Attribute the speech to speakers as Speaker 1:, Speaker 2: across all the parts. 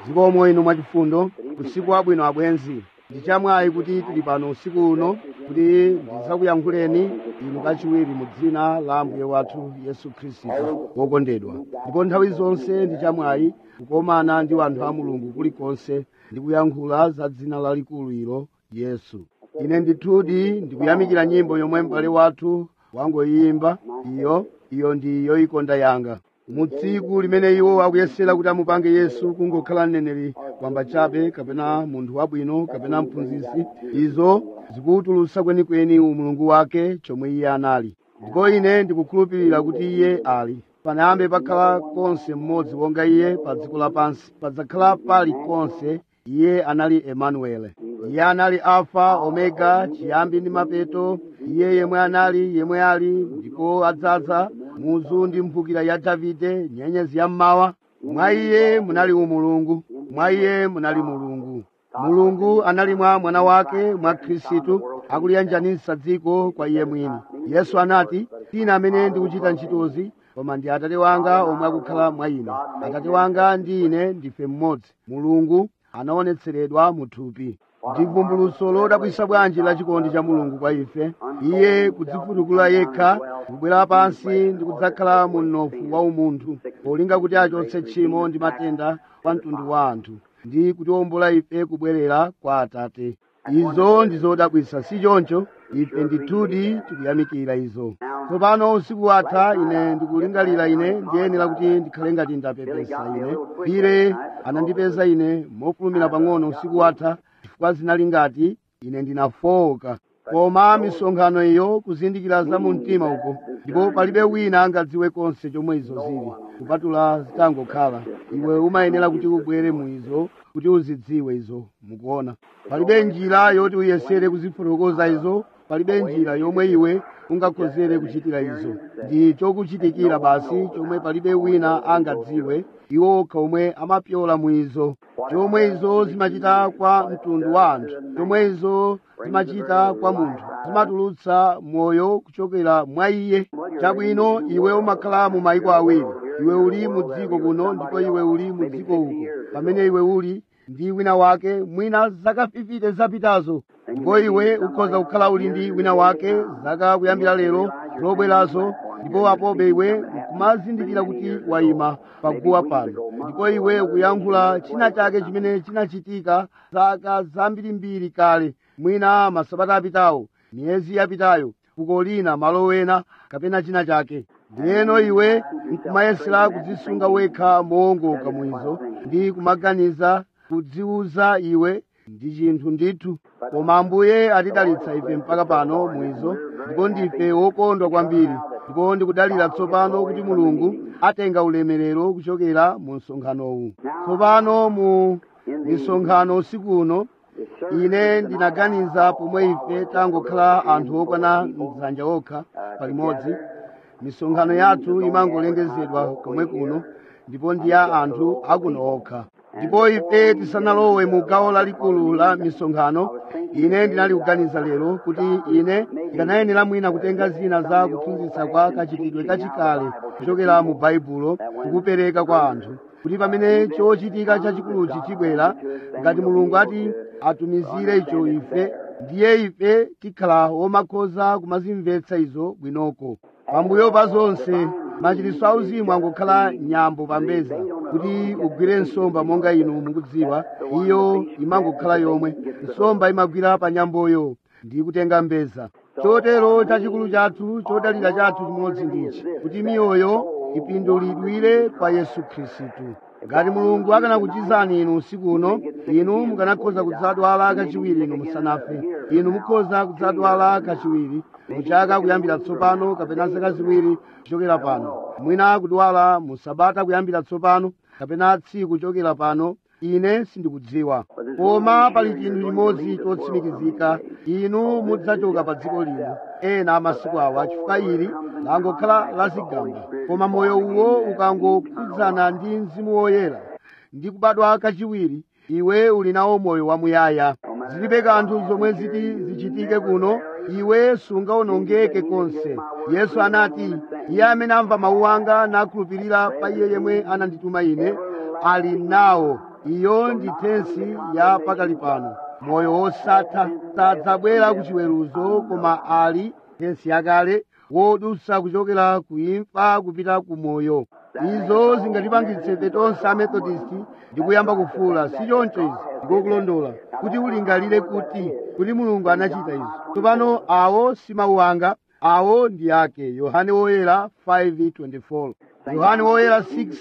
Speaker 1: zikomo inu mwachifundo usiku wabwino abwenzi ndichamwayi kuti tili pano usiku uno kuti ndidzakuyankhuleni inu kachiwiri mu dzina la ambuye wathu yesu khristu wokondedwa ndipo nthawi zonse ndichamwayi kukomana ndi anthu a mulungu kulikonse ndi kuyankhula za dzina lalikulu ilo yesu ine ndithudi ndikuyamikira nyimbo yomwe m'bale wathu wangoyimba iyo iyo ndi yoyikonda yanga mu tsiku limene iwo akuyesera kuti amupange yesu kungokhala mneneri wamba chabe kapena munthu wabwino kapena mphunzitsi izo zikutulutsa kwenikweni umulungu wake chomwe iye anali ndipo ine ndikukhulupirira kuti iye ali panayambe pakhala konse mmodzi wonga iye pa dziko lapansi padzakhala pali konse iye anali emanuele iye anali alfa omega chiyambi ndi mapeto iye yemwe anali yemwe ali ndipo adzadza muzu ndi mphukira ya davide nyenyezi ya mmawa mwa iye munali umulungu mwa iye munali mulungu mulungu anali mwa mwana wake mwa khristu akuliyanjanitsa dziko kwa iye mwini yesu anati sine amene ndikuchita ntchitozi koma ndi atate wanga omwe akukhala mwa ine atate wanga ndi ine ndife mmodzi mulungu anaonetseredwa mu thupi ndi vumbulutso lodabwitsa bwanji la chikondi cha mulungu kwa ife iye kudzifutukula yekha kubwera pansi ndi kudzakhala mu mnofu wa umunthu polinga kuti achotse tchimo ndi matenda kwa mtundu wa anthu ndi kutiwombola ife kubwerera kwa atate izo ndi zodabwitsa si choncho ife ndithudi tikuyamikira izo tsopano usiku watha ine ndikulingalira ine ndiyenera kuti ndikhale ngati ndapepesa ine pire anandipeza ine mofulumira pang'ono usiku watha chifukwa zinali ngati ine ndinafowoka koma misonkhano iyo kuzindikira za mu mtima uko ndipo palibe wina angadziwe konse chomwe izo zili kupatula zitangokhala iwe umayenera kuti ubwere mu izo kuti uzidziwe izo mukuona palibe njira yoti uyesere kuzifotokoza izo palibe njira yomwe iwe ungakhozere kuchitira izo ndi chokuchitikira basi chomwe palibe wina angadziwe iwo okha omwe amapyola mu izo chomwe izo zimachita kwa mtundu wa anthu chomwe izo zimachita kwa munthu zimatulutsa moyo kuchokera mwa iye chabwino iwe umakhala mu mayiko awiri iwe uli mu dziko kuno ndipo iwe uli mu dziko uko pamene iwe uli ndi wina wake mwina zaka 50 zapitazo ndipo iwe ukhoza kukhala uli ndi wina wake zaka kuyambira lero zobwerazo ndipo apobe iwe kumazindikira kuti wayima paguwa pano ndipo iwe ukuyankhula china chake chimene chinachitika zaka zambirimbiri kale mwina masabata apitawo miyezi yapitayo fuko lina malo wena kapena china chake ndiyeno iwe nkumayesera kudzisunga wekha mowongoka mwizo ndi kumaganiza kudziuza iwe ndi chinthu ndithu koma ambuye atidalitsa ife mpaka pano mwizo ndipo ndife wokondwa kwambiri ndipo ndikudalira tsopano kuti mulungu atenga ulemerero kuchokera mu msonkhanowu tsopano mu misonkhano usiku uno ine ndinaganiza pomwe ife tangokhala anthu okwana mdzanja okha palimodzi misonkhano yathu imangolengezedwa komwe kuno ndipo ndi ya anthu akuno okha ndipo ife tisanalowe mu gawo lalikulu la misonkhano ine ndinali kuganiza lero kuti ine ndikanayenera mwina kutenga zina za kuphunzitsa kwa kachitidwe kachikale kuchokera mu baibulo kukupereka kwa anthu kuti pamene chochitika chachikuluchi chibwera ngati mulungu ati atumizire icho ife ndiye ife tikhala womakhoza kumazimvetsa izo bwinoko pambuyo pa zonse machiritso auzimu angokhala nyambo pambeza kuti ugwire nsomba monga inu mukudziwa iyo imangokhala yomwe nsomba imagwira pa nyamboyo ndi kutenga mbeza chotero chachikulu chathu chodalira chathu chimodzi ndichi kuti miyoyo ipindulidwire kwa yesu khristu ngati mulungu akanakuchizani inu usiku uno inu mukanakhoza kudzadwala kachiwiri inu musanafe inu mukhoza kudzadwala kachiwiri muchaka kuyambira tsopano kapena zaka ziwiri kuchokera pano mwina kudwala musabata kuyambira tsopano kapena tsiku kuchokera pano ine sindikudziwa koma pali chinthu chimodzi chotsimikizika inu mudzachoka pa dziko lino ena amasiku awa chifukwa ili langokhala lazigamba koma moyo uwo ukangokhudzana ndi mzimu woyera ndi kubadwa kachiwiri iwe uli nawo moyo wamuyaya zilibe kanthu zomwe ziti zichitike kuno iwe sungawonongeke konse yesu anati iye amene amva mawu anga nakhulupirira pa iye yemwe anandituma ine ali nawo iyo ndi tensi ya pakali pano moyo wosatha sadzabwera ku chiweruzo koma ali tensi yakale wodutsa kuchokera ku imfa kupita ku moyo izo zingatipangitse ife tonse amethodist ndi kuyamba kufuula si choncho izi ndikokulondola kuti ulingalire kuti kuti mulungu anachita izo tsopano awo si mawu anga awo ndi ake yohane woyera 5:24 yohane woyera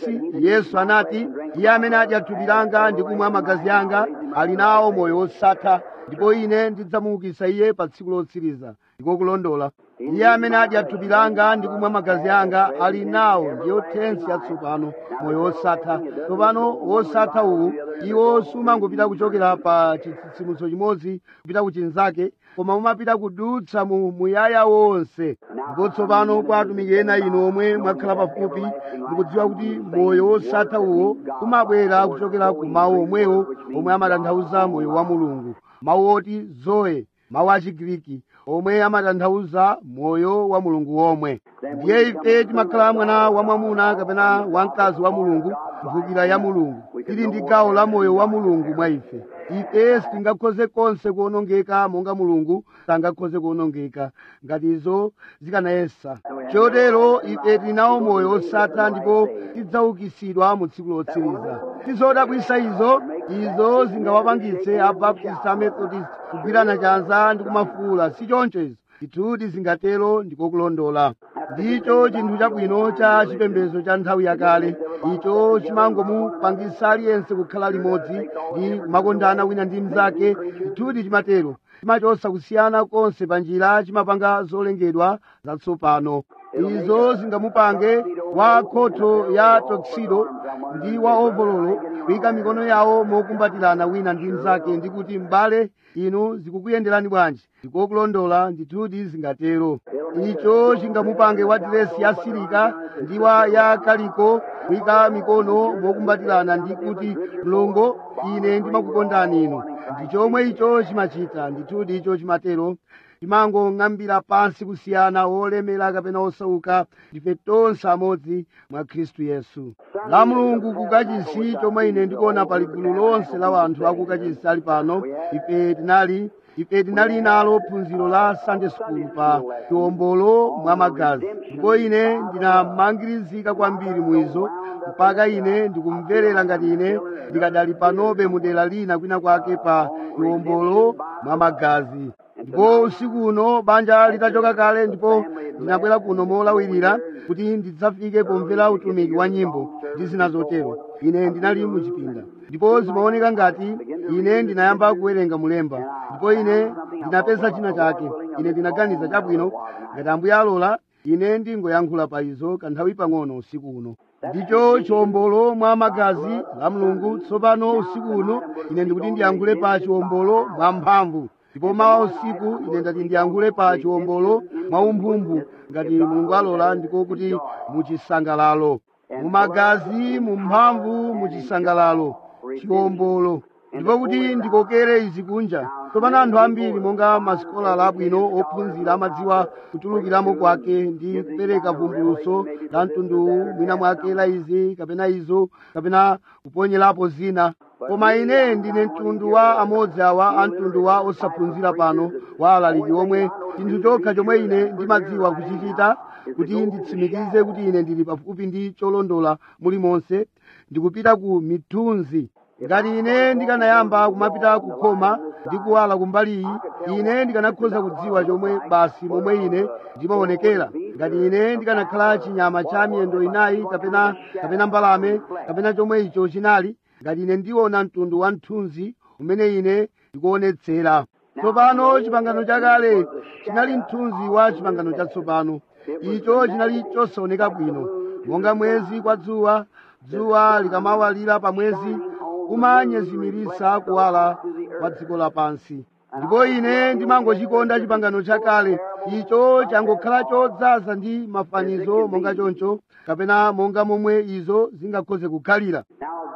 Speaker 1: 6 yesu anati iye amene adya thupi langa ndi kumwa magazi anga ali nawo moyo wosatha ndipo ine ndidzamuukitsa iye pa tsiku lotsiriza ndikokulondola iye amene adya thupi langa ndi kumwa magazi anga ali nawo ndiyo tensi yatsopano moyo wosatha tsopano wosatha uwu iwo sumangopita kuchokera pa chitsitsimutso chimodzi kupita ku chinzake koma umapita kudutsa mu muyaya wonse ndipo tsopano kwa atumiki ena inu omwe mwakhala pafupi mukudziwa kuti moyo wosatha uwo umabwera kuchokera ku mawu omwewo omwe amatanthauza moyo wa mulungu mawu oti zoe mawu a chigiriki omwe amatanthauza moyo wa mulungu womwe ndiye ife timakhala mwana wa mwamuna kapena wamkazi wa mulungu mvukira ya mulungu tili ndi gawo la moyo wa mulungu mwa ife ife sitingakhoze konse kuonongeka monga mulungu sangakhoze kuonongeka ngati izo zikanayesa chotero ife tili nawo moyo osatha ndipo tidzaukitsidwa mu tsiku lotsiriza tizodabwisa izo izo zingawapangitse abaptist amethodist kugwirana chanza ndi kumafuula si choncho izo ndithudi zingatero ndikokulondola ndicho chinthu chabwino cha chipembedzo cha nthawi yakale icho chimangomupangisa aliyense kukhala limodzi ndi kumakondana wina ndi mnzake ndithudi chimatero chimachotsa kusiyana konse pa njira chimapanga zolengedwa zatsopano izo zingamupange wa khoto ya toksido ndi wa ovololo kuyika mikono yawo mokumbatirana wina ndi mnzake ndi kuti m'bale inu zikukuyenderani bwanji ndikokulondola ndithudi zingatero icho chingamupange wa diresi ya silika ndi wa ya kaliko kuyika mikono mokumbatirana ndi kuti mlongo ine ndimakukondani inu ndi chomwe icho chimachita ndithudi icho chimatero timangong'ambira pansi kusiyana wolemera kapena osauka ndife tonse amodzi mwa khristu yesu la mulungu kukachisi chomwe ine ndikuona pali gulu lonse la wanthu akukachisi ali pano ife tinali ife tinali nalo phunziro la sunday school pa chiwombolo mwa magazi ndipo ine ndinamangirizika kwambiri mwizo mpaka ine ndikumverera ngati ine ndikadali panobe mudera lina kwina kwake pa chiwombolo mwa magazi ndipo usiku uno banja litachoka kale ndipo ndinabwera kuno molawirira kuti ndidzafike pomvera utumiki wa nyimbo ndi zina zotero ine ndinali muchipinda ndipo zimaoneka ngati ine ndinayamba kuwerenga mulemba ndipo ine ndinapeza china chake ine ndinaganiza chabwino ngati ambuye alola ine ndingoyankhula pa izo kanthawi pang'ono usiku uno ndicho chiwombolo mwa magazi la mulungu tsopano usiku uno ine ndikuti ndiyankhule pa chiwombolo mwa mphamvu ndipo mawa usiku ine ndati ndiyankhule pa chiwombolo mwa umphumphu ngati mulungu alola ndiko kuti muchisangalalo mumagazi mumphamvu muchisangalalo chiwombolo ndipo kuti ndikokere izi kunja tsopano anthu ambiri monga masikolala abwino ophunzira amadziwa kutulukiramo kwake ndi kupereka vumbuluso la mtunduwu mwina mwake la izi kapena izo kapena kuponyerapo zina koma ine ndine mtundu wa amodzi awa a mtundu wa osaphunzira pano wa alaliki omwe chinthu chokha chomwe ine ndimadziwa kuchichita kuti nditsimikize kuti ine ndili pafupi ndi cholondola mulimonse ndikupita ku mithunzi ngati ine ndikanayamba kumapita kukhoma ndi kuwala kumbali iyi ine ndikanakhoza kudziwa chomwe basi momwe ine ndimaonekera ngati ine ndikanakhala chinyama cha miyendo inayi kapena kapena mbalame kapena chomwe icho chinali ngati ine ndiona mtundu wa mthunzi umene ine ndikuonetsera tsopano chipangano chakale chinali mthunzi wa chipangano chatsopano icho chinali chosaoneka bwino monga mwezi kwa dzuwa dzuwa likamawalira pa mwezi kumanyezimiritsa kuwala kwa dziko lapansi ndipo ine ndimangochikonda chipangano chakale icho changokhala chodzaza ndi mafanizo monga choncho kapena monga momwe izo zingakhoze kukhalira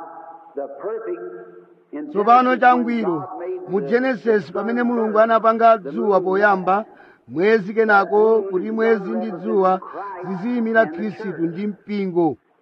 Speaker 1: tsopano changwiro mu genesis pamene mulungu anapanga dzuwa poyamba mwezi kenako kuti mwezi ndi dzuwa ziziyimira khristu ndi mpingo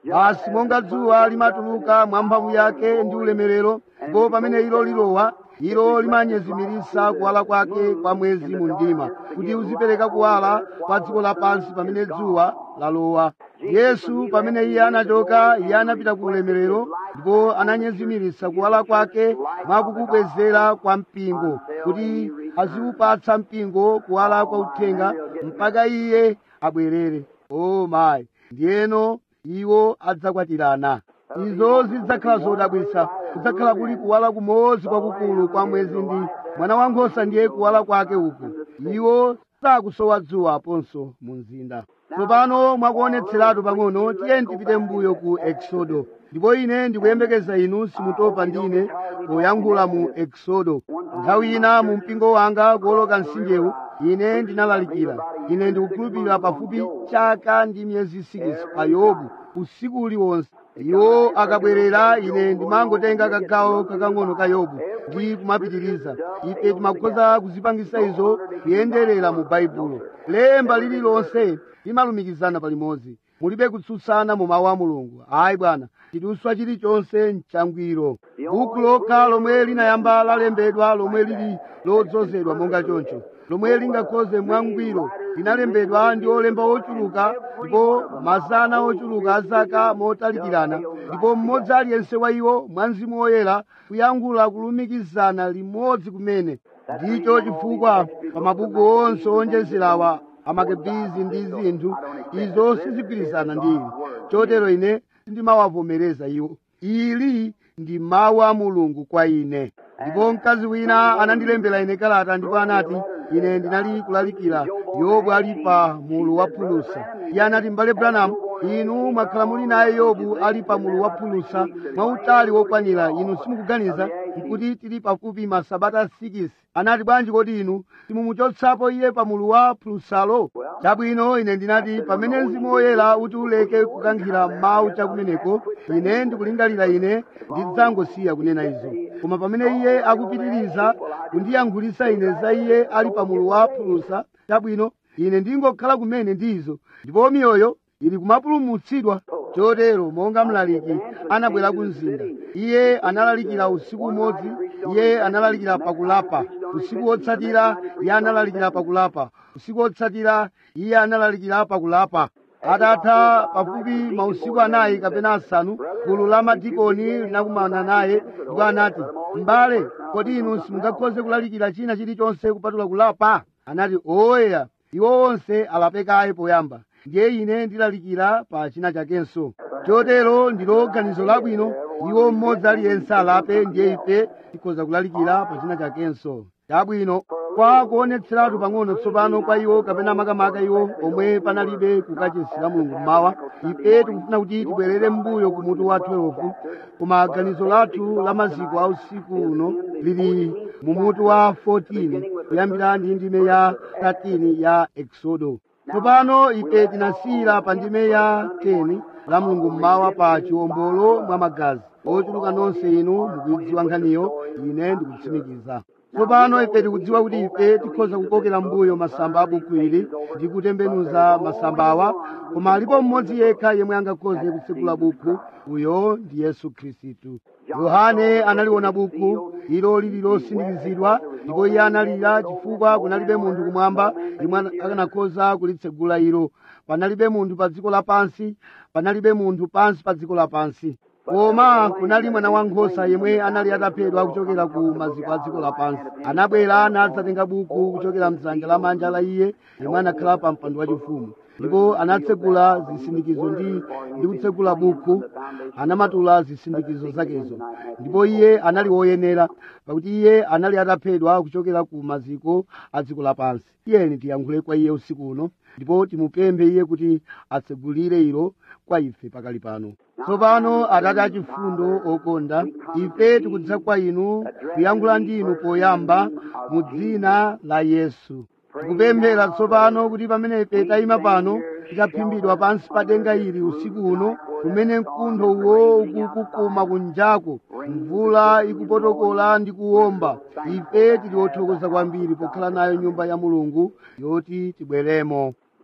Speaker 1: basi monga dzuwa limatuluka mwa mphamvu yake ndi ulemerero ndipo pamene ilo lilowa ilo limanyezimirisa kuwala kwake kwa mwezi mu mdima kuti uzipereka kuwala kwa dziko lapansi pamene dzuwa lalowa yesu pamene iye anachoka iye anapita ku ulemerero ndipo ananyezimirisa kuwala kwake mwakukubwezera kwa mpingo kuti aziupatsa mpingo kuwala kwa uthenga mpaka iye abwerere o mayi ndiyeno iwo adzakwatirana izo zidzakhala zodabwitsa kudzakhala kuli kuwala kumodzi kwakukulu kwa mwezi ndi mwana wankhosa ndiye kuwala kwake uku iwo sakusowa dzuwa aponso mu mzinda tsopano mwakuonetseratu pang'ono tiyeni tipite mbuyo ku exodo ndipo ine ndikuyembekeza inu simutopa ndine poyankhula mu exodo nthawi ina mu mpingo wanga kuwoloka mtsinjewu ine ndinalalikira ine ndikukhulupirira pafupi chaka ndi miyezi 6 pa yobu usiku uliwonse iwo akabwerera ine ndimangotenga kagawo kakang'ono ka yobu ndi kumapitiriza ife timakhoza kuzipangisa izo kuyenderera mu baibulo lemba lililonse limalumikizana palimodzi mulibe kutsutsana mu mawu a mulungu ayi bwana chiduswa chilichonse mchangwiro buku lokha lomwe linayamba lalembedwa lomwe lili lodzozedwa monga choncho lomwe lingakhoze mwangwiro linalembedwa ndi olemba ochuluka ndipo mazana ochuluka azaka motalikirana ndipo mmodzi aliyense wa iwo mwa mzimu woyera kuyankhula kulumikizana limodzi kumene ndicho chifukwa pa mabuku onse onjezerawa amakebizi ndi zinthu izo sizigwirizana ndi ili chotero ine sindimawavomereza iwo ili ndi mawu a mulungu kwa ine ndipo mkazi wina anandilembera ine kalata ndipo anati ine ndinali kulalikira yobu ali pa mulu wa phulusa iye anati m'bale branham inu mwakhala muli naye yobu ali pa mulu wa phulusa mwautali wokwanira inu simukuganiza nkuti tili pafupi masabata 6 anati bwanji kodi inu simumuchotsapo iye pa mulu wa phulusalo chabwino ine ndinati pamene mzimu woyera uti uleke kukankhira mawu chakumeneko ine ndikulingalira ine ndidzangosiya kunena izo koma pamene iye akupitiriza kundiyankhulisa ine za iye ali pa mulu wa phulusa chabwino ine ndingokhala kumene ndizo ndipo miyoyo ili kumapulumutsidwa chotero monga mlaliki anabwera ku mzinda iye analalikira usiku umodzi iye analalikira pakulapa usiku wotsatira iye analalikira pakulapa usiku wotsatira iye analalikira pakulapa atatha pafupi mausiku anayi kapena asanu gulu la madikoni linakumana naye ndipo anati m'bale kodi inu simungakhoze kulalikira china chilichonse kupatula kulapa anati oyeya iwo onse alapekaye poyamba ndiye ine ndilalikira pa china chakenso chotero ndilo ganizo labwino iwo mmodzi aliyense alape ndiye ife tikhoza kulalikira pa china chakenso chabwino kwa kuonetseratu pang'ono tsopano kwa iwo kapena makamaka iwo omwe panalibe kukachesera mulungu mmawa ife tikufuna kuti tibwerere m'mbuyo ku mutu wa 12 koma ganizo lathu la maziko a usiku uno lili mu mutu wa 14 kuyambira ndi ndime ya 13 ya exodo tsopano ife tinasiyira pa ndime ya 10 la mulungu mmawa pa chiwombolo mwa magazi ochuluka nonse inu mukuidziwa nkhaniyo ine ndikutsimikiza tsopano ife tikudziwa kuti ife tikhoza kukokera mbuyo masamba a buku ili ndi kutembenuza masambawa koma alipo mmodzi yekha yemwe angakhoze kutsekula buku uyo ndi yesu khristu yohane analiona buku ilo lili losindikizidwa ndipo iye analira chifukwa kunalibe munthu kumwamba yemwe akanakhoza kulitsegula ilo panalibe munthu pa dziko lapansi panalibe munthu pansi pa dziko lapansi koma kunali mwana wankhosa yemwe anali ataphedwa kuchokera ku maziko a dziko lapansi anabwera nadzatenga buku kuchokera mdzanja lamanja la iye yemwe anakhala pa mpando wachifumu ndipo anatsegula zisindikizo ndi ndi kutsegula buku anamatula zisindikizo zakezo ndipo iye anali woyenera pakuti iye anali ataphedwa kuchokera ku maziko a dziko lapansi tiyeni tiyankhule kwa iye usiku uno ndipo timupemphe iye kuti atsegulire ilo kwa ife pakali pano tsopano atate achifundo okonda ife tikudza kwa inu kuyankhula ndi inu poyamba mu dzina la yesu tikupemphera tsopano kuti pamene ife tayima pano tikaphimbidwa pansi pa denga ili usiku uno kumene mkuntho uwo ukukukuma kunjako mvula ikupotokola ndi kuwomba ife tili othokoza kwambiri pokhala nayo nyumba ya mulungu yoti tibweremo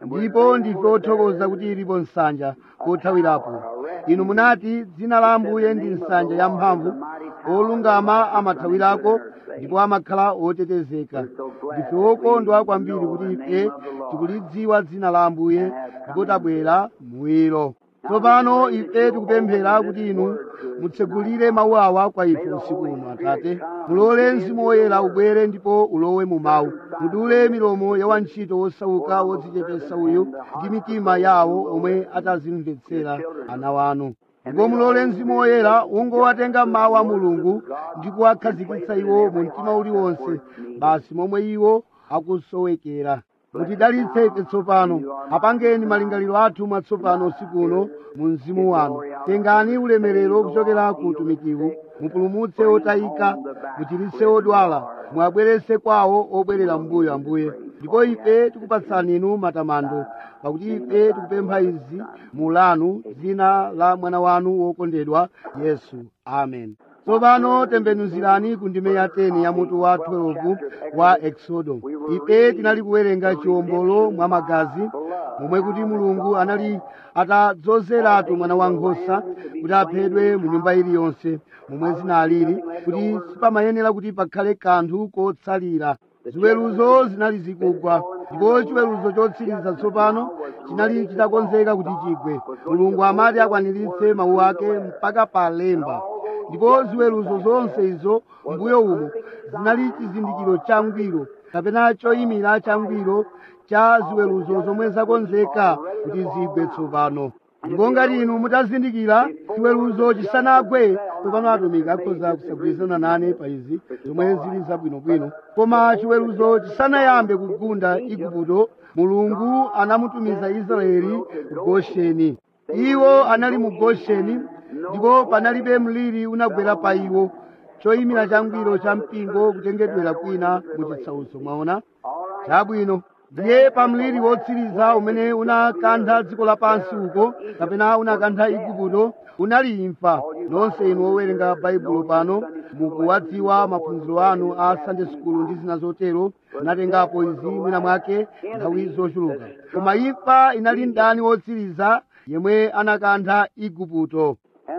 Speaker 1: ndipo ndife othokoza kuti ilipo nsanja kothawirapo inu munati dzina la ambuye ndi nsanja yamphamvu olungama amathawirako ndipo amakhala otetezeka ndife okondwa kwambiri kuti ife tikulidziwa dzina la ambuye ndipo tabwera mwiro tsopano ife tikupemphera kuti inu mutsegulire mawu awa kwa ife usiku uno atate mulole mzimu woyera ubwere ndipo ulowe mu mawu mudule milomo ya wantchito wosauka wodzichepesa uyu ndi mitima yawo omwe atazimvetsera ana wanu ndipo mulole mzimu woyera ungowatenga mawu a mulungu ndi kuwakhazikitsa iwo mu mtima uliwonse basi momwe iwo akusowekera mutidalitse ife tsopano apangeni malingaliro athu mwatsopano usiku uno mu mzimu wanu tengani ulemerero kuchokera ku utumikiwu mupulumutse otayika muchiritse odwala muwabweretse kwawo obwerera mbuyo ambuye ndipo ife tikupatsani inu matamando pakuti ife tikupempha izi mu lanu dzina la mwana wanu wokondedwa yesu amen tsopano tembenuzirani ku ndime ya 10 ya mutu wa 12 wa exodo ife tinali kuwerenga chiwombolo mwa magazi momwe kuti mulungu anali atadzozeratu mwana wankhosa kuti aphedwe mu nyumba iliyonse momwe zinalili kuti sipamayenera kuti pakhale kanthu kotsalira ziweruzo zinali zikugwa ndipo chiweruzo chotsiriza tsopano chinali chitakonzeka kuti chigwe mulungu amati akwaniritse mawu ake mpaka pa lemba ndipo ziweruzo zonse izo mbuyo umo zinali chizindikiro changwiro kapena choyimira changwiro cha ziweruzo zomwe zakonzeka kuti zigwe tsopano ndipo ngati inu mutazindikira chiweruzo chisanagwe tsopano atumiki akhoza kusagwirizana nane pa izi zomwe zili zabwinobwino koma chiweruzo chisanayambe kugunda igupto mulungu anamutumiza israeli ku gosheni iwo anali mu gosheni ndipo panalibe mliri unagwera pa iwo choyimira changwiro cha mpingo kutengedwera kwina mu chitsauso mwaona chabwino ndiye pa mliri wotsiriza umene unakantha dziko lapansi uko kapena unakantha igupto unali imfa nonse inu owerenga baibulo pano mukuwadziwa maphunziro anu a sunday school ndi zina zotero natengapo izi mwina mwake nthawi zochuluka koma imfa inali mdani wotsiriza yemwe anakantha igupto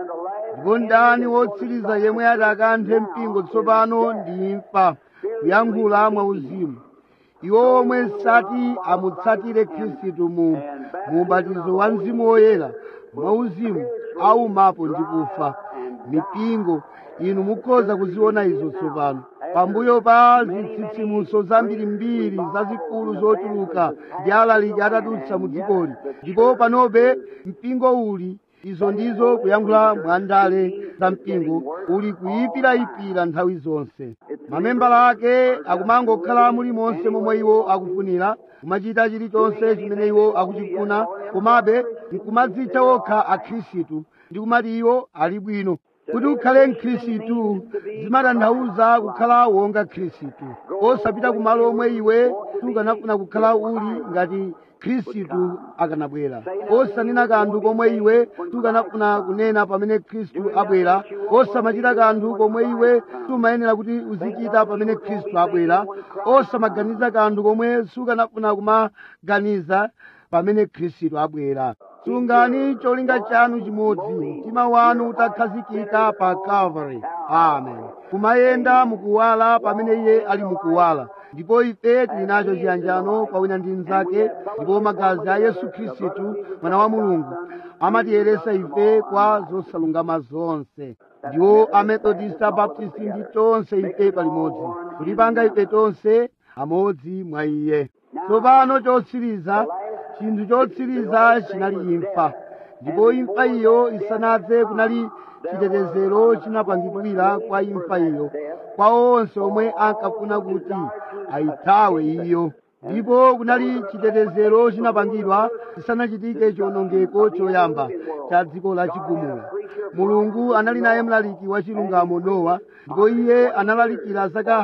Speaker 1: ndipo mdani wotsiriza yemwe ati akanthe mpingo tsopano ndi imfa kuyankhula mwauzimu iwo omwe sati amutsatire khristu mu ubatizo wa mzimu woyera mwauzimu aumapo ndi kufa mipingo inu mukhoza kuziona izo tsopano pambuyo pa zitsitsimutso zambirimbiri zazikulu zotuluka ndi alaliki atadutsa mu dzikoli ndipo panobe mpingo uli izo ndizo kuyankhula mwandale za mpingo uli kuyipirayipira nthawi zonse mamembala ake akumangokhala mulimonse momwe iwo akufunira kumachita chilichonse chimene iwo akuchifuna komabe nkumadzitcha okha akhristu ndi kumati iwo ali bwino kuti ukhale mkhristu zimatanthauza kukhala wonga khristu osapita kumalo omwe iwe sukanafuna kukhala uli ngati khristu akanabwera osanena kanthu komwe iwe sukanafuna kunena pamene khristu abwera osamachita kanthu komwe iwe sumayenera kuti uzichita pamene khristu abwera osamaganiza kanthu komwe sukanafuna kumaganiza pamene khristu abwera sungani cholinga chanu chimodzi mtima wanu utakhazikika pa calvary amen kumayenda mukuwala pamene iye ali mukuwala ndipo ife tili nacho chiyanjano kwa wina ndi mnzake ndipo magazi a yesu khristu mwana wa mulungu amatiyeresa ife kwa zosalungama zonse ndiwo amethodist abaptist ndi tonse ife palimodzi kutipanga ife tonse amodzi mwa iye tsopano chotsiriza chinthu chotsiriza chinali imfa ndipo imfa iyo isanadze kunali chitetezero chinapangidwira kwa imfa iyo kwa onse omwe ankafuna kuti ayithawe iyo ndipo kunali chitetezero chinapangidwa chisanachitike chiwonongeko choyamba cha dziko la chigumula mulungu anali naye mlaliki wa chilungamo nowa ndipo iye analalikira zaka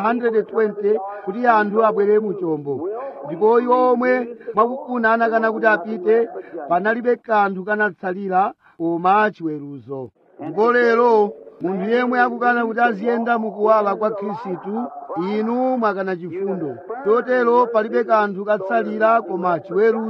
Speaker 1: 120 kuti anthu abwere mu chombo ndipo iwo omwe mwakufuna anakana kuti apite panalibe kanthu kanatsalira koma chiweruzo ndipo lero munthu yemwe akukana kuti aziyenda mukuwala kwa khristu inu mwakana chifundo chotero palibe kanthu katsalira koma chiweruzo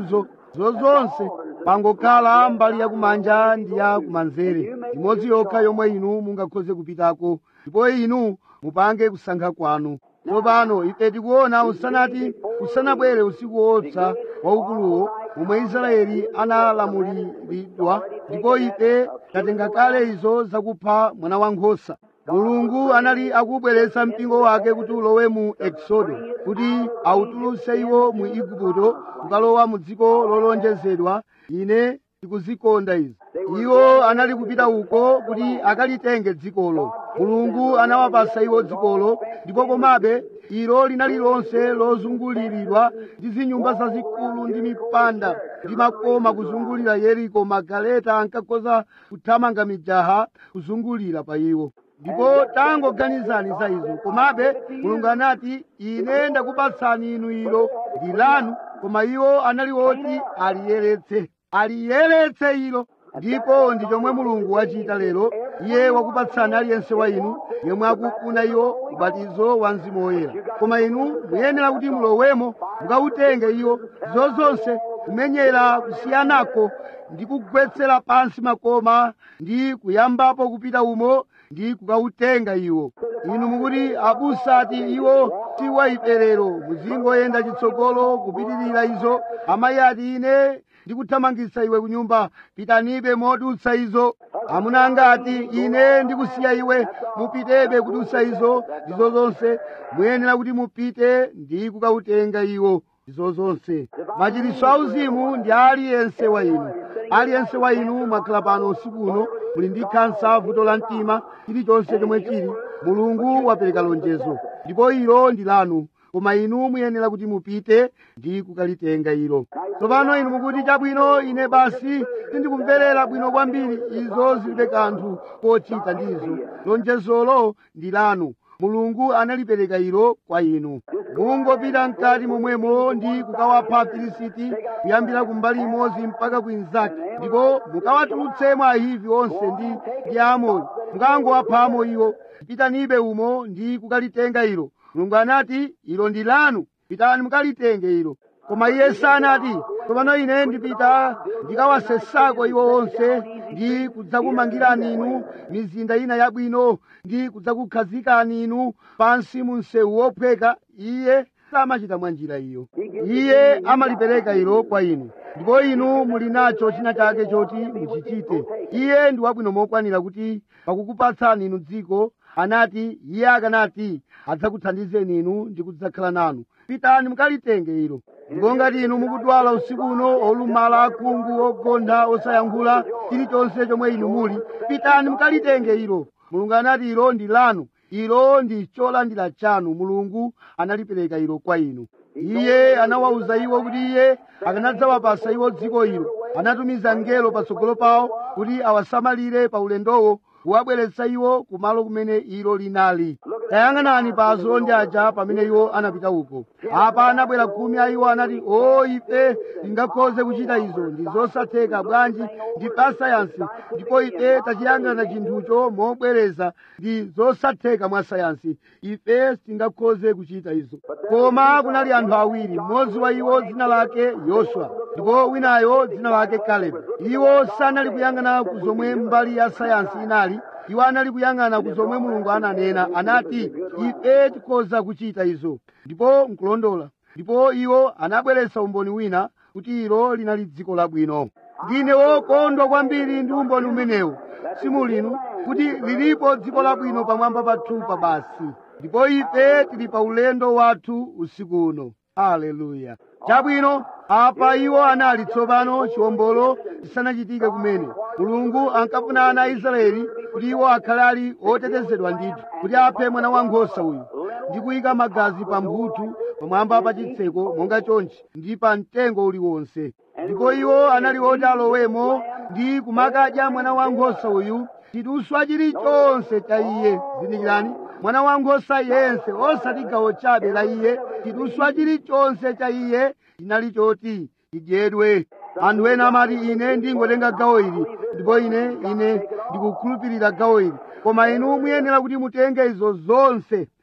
Speaker 1: zozonse pangokhala mbali yakumanja ndi ya kumanzere imodzi yokha yomwe inu mungakhoze kupitako ndipo inu mupange kusankha kwanu tsopano ife tikuona usanati usanabwere usiku wopsa waukuluwo omwe israeli analamuliridwa ndipo ife tatenga kale izo zakupha mwana wankhosa mulungu anali akubweretsa mpingo wake kuti ulowe mu eksodo kuti awutulutse iwo mu igupto kukalowa mu dziko lolonjezedwa ine tikuzikonda izi iwo anali kupita uko kuti akalitenge dzikolo mulungu anawapasa iwo dzikolo ndipo komabe ilo linali lonse lozunguliridwa ndi zinyumba zazikulu ndi mipanda ndi makoma kuzungulira yeriko magaleta ankakhoza kuthamanga mijaha kuzungulira pa iwo ndipo tangoganizani za izo komabe mulungu anati ine ndakupatsani inu ilo ndi lanu koma iwo anali oti aliyeretse aliyeretse ilo ndipo ndi chomwe mulungu wachita lero iye wakupatsani aliyense wa inu yemwe akufuna iwo ubatizo wa mzimu woyera koma inu muyenera kuti mulowemo mukawutenge iwo zozonse kumenyera kusiyanako ndi kugwetsera pansi makoma ndi kuyambapo kupita umo ndi kukawutenga iwo inu mukuti abusa ati iwo si wa ife lero muzingoyenda chitsogolo kupitirira izo amayi ati ine ndikuthamangitsa iwe kunyumba pitanibe modutsa izo amuna angati ine ndikusiya iwe mupitebe kudutsa izo ndizo zonse muyenera kuti mupite ndi kukawutenga iwo izo zonse machiritso auzimu ndi aliyense wa inu aliyense wa inu mwakhala pano usiku uno muli ndi khansa vuto la mtima chilichonse chomwe chili mulungu wapereka lonjezo ndipo ilo ndi lanu koma inu muyenera kuti mupite ndi kukalitenga ilo tsopano inu mukuti chabwino ine basi sindikumverera bwino kwambiri izo zilibe kanthu kochita ndizo lonjezolo ndi lanu mulungu analipereka ilo kwa inu mungopita mkati momwemo ndi kukawapha afilisiti kuyambira kumbali imodzi mpaka kwinzake ndipo mukawatulutsemo ahivi onse ndi ndi aamori mukangowaphamo iwo pitanibe umo ndi kukalitenga ilo mulungu anati ilo ndi lanu pitani mukalitenge ilo koma iye sanati tsopano ine ndipita ndikawasesako iwo onse ndi kudzakumangirani inu mizinda ina yabwino ndi kudzakukhazikani inu pansi mu msewu wophweka iye samachita mwa njira iyo iye amalipereka ilo kwa inu ndipo inu muli nacho china chake choti muchichite iye ndi wabwino mokwanira kuti pakukupatsani inu dziko anati iye akanati adzakuthandizeni inu ndi kudzakhala nanu pitani mukalitenge ilo ndipo ngati inu mukudwala usiku uno olumala akhungu ogontha osayankhula chilichonse chomwe inu muli pitani mukalitenge ilo mulungu anati ilo ndi lanu ilo ndi cholandira chanu mulungu analipereka ilo kwa inu iye anawawuza iwo kuti iye akanadzawapasa iwo dziko ilo anatumiza mngelo patsogolo pawo kuti awasamalire pa ulendowo kuwabweretsa iwo kumalo kumene ilo linali tayang'anani pa azondi aja pamene iwo anapita uko apa anabwera khumi a iwo anati o ife tingakhoze kuchita izo ndi zosatheka bwanji ndi pasayansi ndipo ife tachiyang'ana chinthucho mobwereza ndi zosatheka mwa sayansi ife tingakhoze kuchita izo koma kunali anthu awiri mmodzi wa iwo dzina lake yoswa ndipo winayo dzina lake kalebu iwo sanali kuyang'ana ku zomwe mbali ya sayansi inali iwo anali kuyang'ana ku zomwe mulungu ananena anati ife tikhoza kuchita izo ndipo nkulondola ndipo iwo anabweretsa umboni wina kuti ilo linali dziko labwino ndine wokondwa kwambiri ndi umboni umenewu simulinu kuti lilipo dziko labwino pamwamba pathupa basi ndipo ife tili pa ulendo wathu usiku uno haleluya chabwino apa iwo anali tsopano chiwombolo chisanachitike kumene mulungu ankafuna ana a israeli kuti iwo akhale ali otetezedwa ndithu kuti aphe mwana wankhosa uyu ndi kuyika magazi pa mphuthu pamwamba pa chitseko monga chonchi ndi pa mtengo uliwonse ndipo iwo anali oti alowemo ndi kumakadya mwana wankhosa uyu chiduswa chilichonse cha iye zindikirani mwana wankhosa yense osati gawo chabe la iye chiduswa chilichonse cha iye chinali choti chidyedwe anthu ena amati ine ndingotenga gawo ili ndipo ine ine ndikukhulupirira gawo ili koma inu muyenera kuti mutenge izo zonse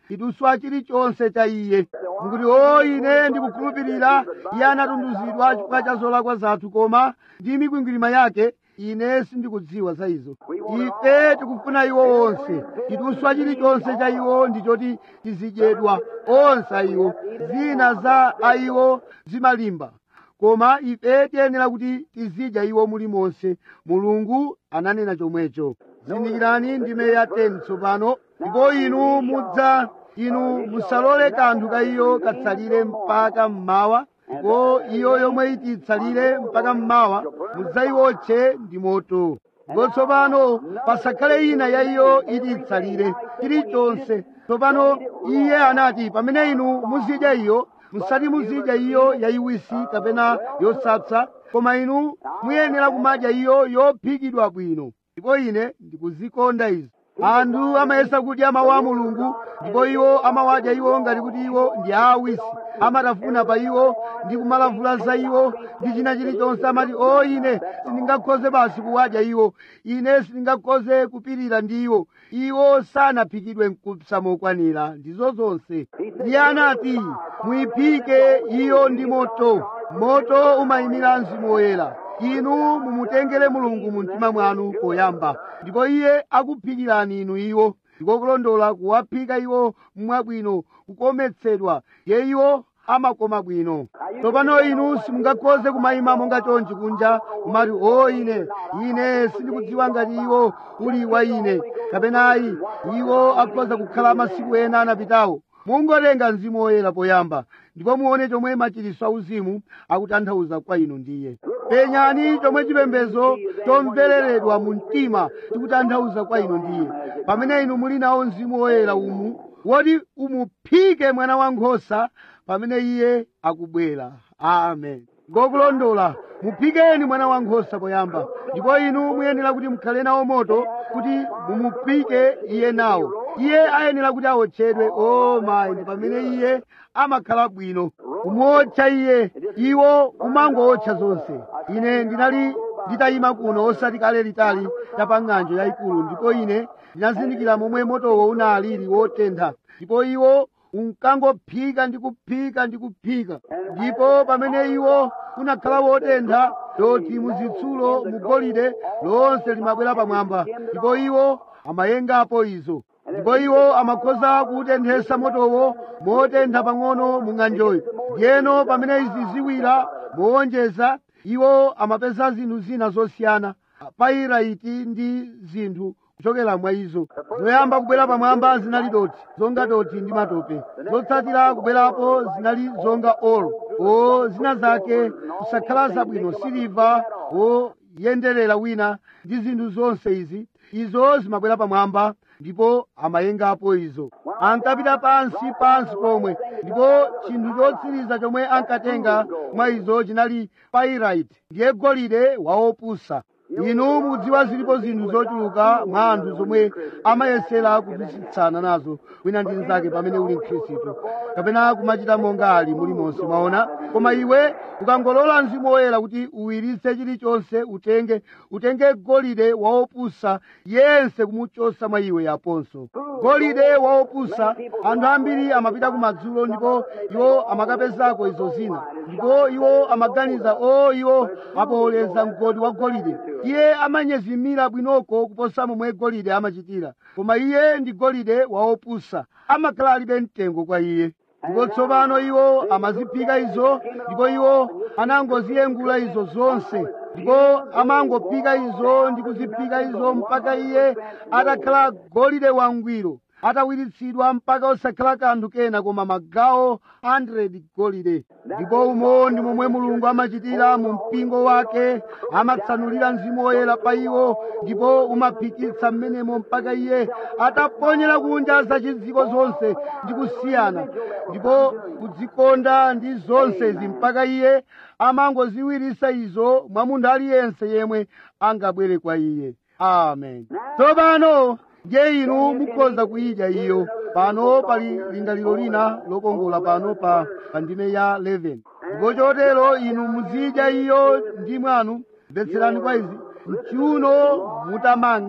Speaker 1: chiduswa chilichonse cha iye mukuti o ine ndikukhulupirira iye anatunduzidwa chifukwa cha zolakwa zathu koma ndi mikwingwirima yake ine sindikudziwa za izo ife tikufuna iwo onse chiduswa chilichonse cha iwo ndichoti tizidyedwa onse a iwo zina za a iwo zimalimba koma ife tiyenera kuti tizidya iwo mulimonse mulungu ananena chomwecho zindikirani ndime ya 10 tsopano ndipo inu mudza inu musalole kanthu ka iyo katsalire mpaka mmawa ndipo iyo yomwe iti itsalire mpaka mmawa mudzayiwotche ndi moto ndipo tsopano pasakhale ina ya iyo iti itsalire chilichonse tsopano iye anati pamene inu muzidya iyo musati muzidya iyo yayiwisi kapena yosapsa koma inu muyenera kumadya iyo yophikidwa bwino ndipo ine ndikuzikonda izi anthu amayesa kudya mawu a mulungu ndipo iwo amawadya iwo ngati kuti iwo ndi aawisi amatafuna pa iwo ndi kumalavula za iwo ndi china chilichonse amati o ine sindingakhoze basi kuwadya iwo ine sindingakhoze kupirira ndi iwo iwo sanaphikidwe mkupsa mokwanira ndizo zonse iye anati muyiphike iyo ndi moto moto umayimira mzimu woyera inu mumutengere mulungu mu mtima mwanu poyamba ndipo iye akuphikirani inu iwo ndikokulondola kuwaphika iwo mwabwino kukometsedwa ye iwo amakoma bwino tsopano inu simungakhoze kumayima monga chonchi kunja kumati o ine ine sindikudziwa ngati iwo uli wa ine kapena ayi iwo akhoza kukhala masiku ena anapitawo mungotenga mzimu woyera poyamba ndipo muone chomwe machiritso auzimu akutanthauza kwa inu ndiye penyani chomwe chipembedzo chomvereredwa mu mtima chikutanthauza kwa inu ndiye pamene inu muli nawo mzimu woyera umu woti umuphike mwana wankhosa pamene iye akubwera amen ngokulondola muphikeni mwana wankhosa poyamba ndipo inu muyenera kuti mukhale nawo moto kuti mumuphike iye nawo iye ayenera kuti awotchedwe o mayi ndi pamene iye amakhala bwino kumuotcha iye iwo umangowotcha zonse ine ndinali nditayima kuno osati kale litali pa ng'anjo yayikulu ndipo ine ndinazindikira momwe motowo unalili wotentha ndipo iwo unkangophika ndi kuphika ndi kuphika ndipo pamene iwo unakhala wotentha doti muzitsulo mugolide lonse limabwera pamwamba ndipo iwo amayengapo izo ndipo iwo amakhoza kuutenthesa motowo motentha pang'ono mu ng'anjoyo ndiyeno pamene izi ziwira mowonjeza iwo amapeza zinthu zina zosiyana pairaiti ndi zinthu kuchokera mwa izo zoyamba kubwera pamwamba zinali doti zonga doti ndi matope zotsatira kubwerapo zinali zonga olo o zina zake kusakhala zabwino siliva o yenderera wina ndi zinthu zonse izi izo zimabwera pamwamba ndipo amayengapo izo ankapita pansi pansi pomwe ndipo chinthu chotsiriza chomwe ankatenga mwa izo chinali pairaiti ndiye golide waopusa inu mukudziwa zilipo zinthu zochuluka mwa anthu zomwe amayesera kupusitsana nazo wina ndi mnzake pamene uli mkhristu kapena kumachita monga ali mulimonse mwaona koma iwe ukangolola mzimu woyera kuti uwiritse chilichonse utenge utenge golide waopusa yense kumuchosa mwa iwe yaponso golide waopusa anthu ambiri amapita kumadzulo ndipo iwo amakapezako izo zina ndipo iwo amaganiza o iwo apowoleza mgodi wa golide iye amanyezimira bwinoko kuposa momwe golide amachitira koma iye ndi golide waopusa amakhala alibe mtengo kwa iye ndipo tsopano iwo amaziphika izo ndipo iwo anangoziyengula izo zonse ndipo amangophika izo ndi kuziphika izo mpaka iye atakhala golide wangwiro atawiritsidwa mpaka osakhala kanthu kena koma magawo 100 golide ndipo umo ndi momwe mulungu amachitira mu mpingo wake amatsanulira mzimu woyera pa iwo ndipo umaphikitsa mmenemo mpaka iye ataponyera kunja zachidziko zonse ndi kusiyana ndipo kudzikonda ndi zonsezi mpaka iye amangoziwiritsa izo mwa munthu aliyense yemwe angabwere kwa iye amen tsopano ndiye inu mukhoza kuyidya iyo pano pali lingaliro lina lokongola pano pa pa ndime ya 11 ndipo chotero inu muzidya iyo ndi mwanu mvetserani kwa izi mchiuno mutamanga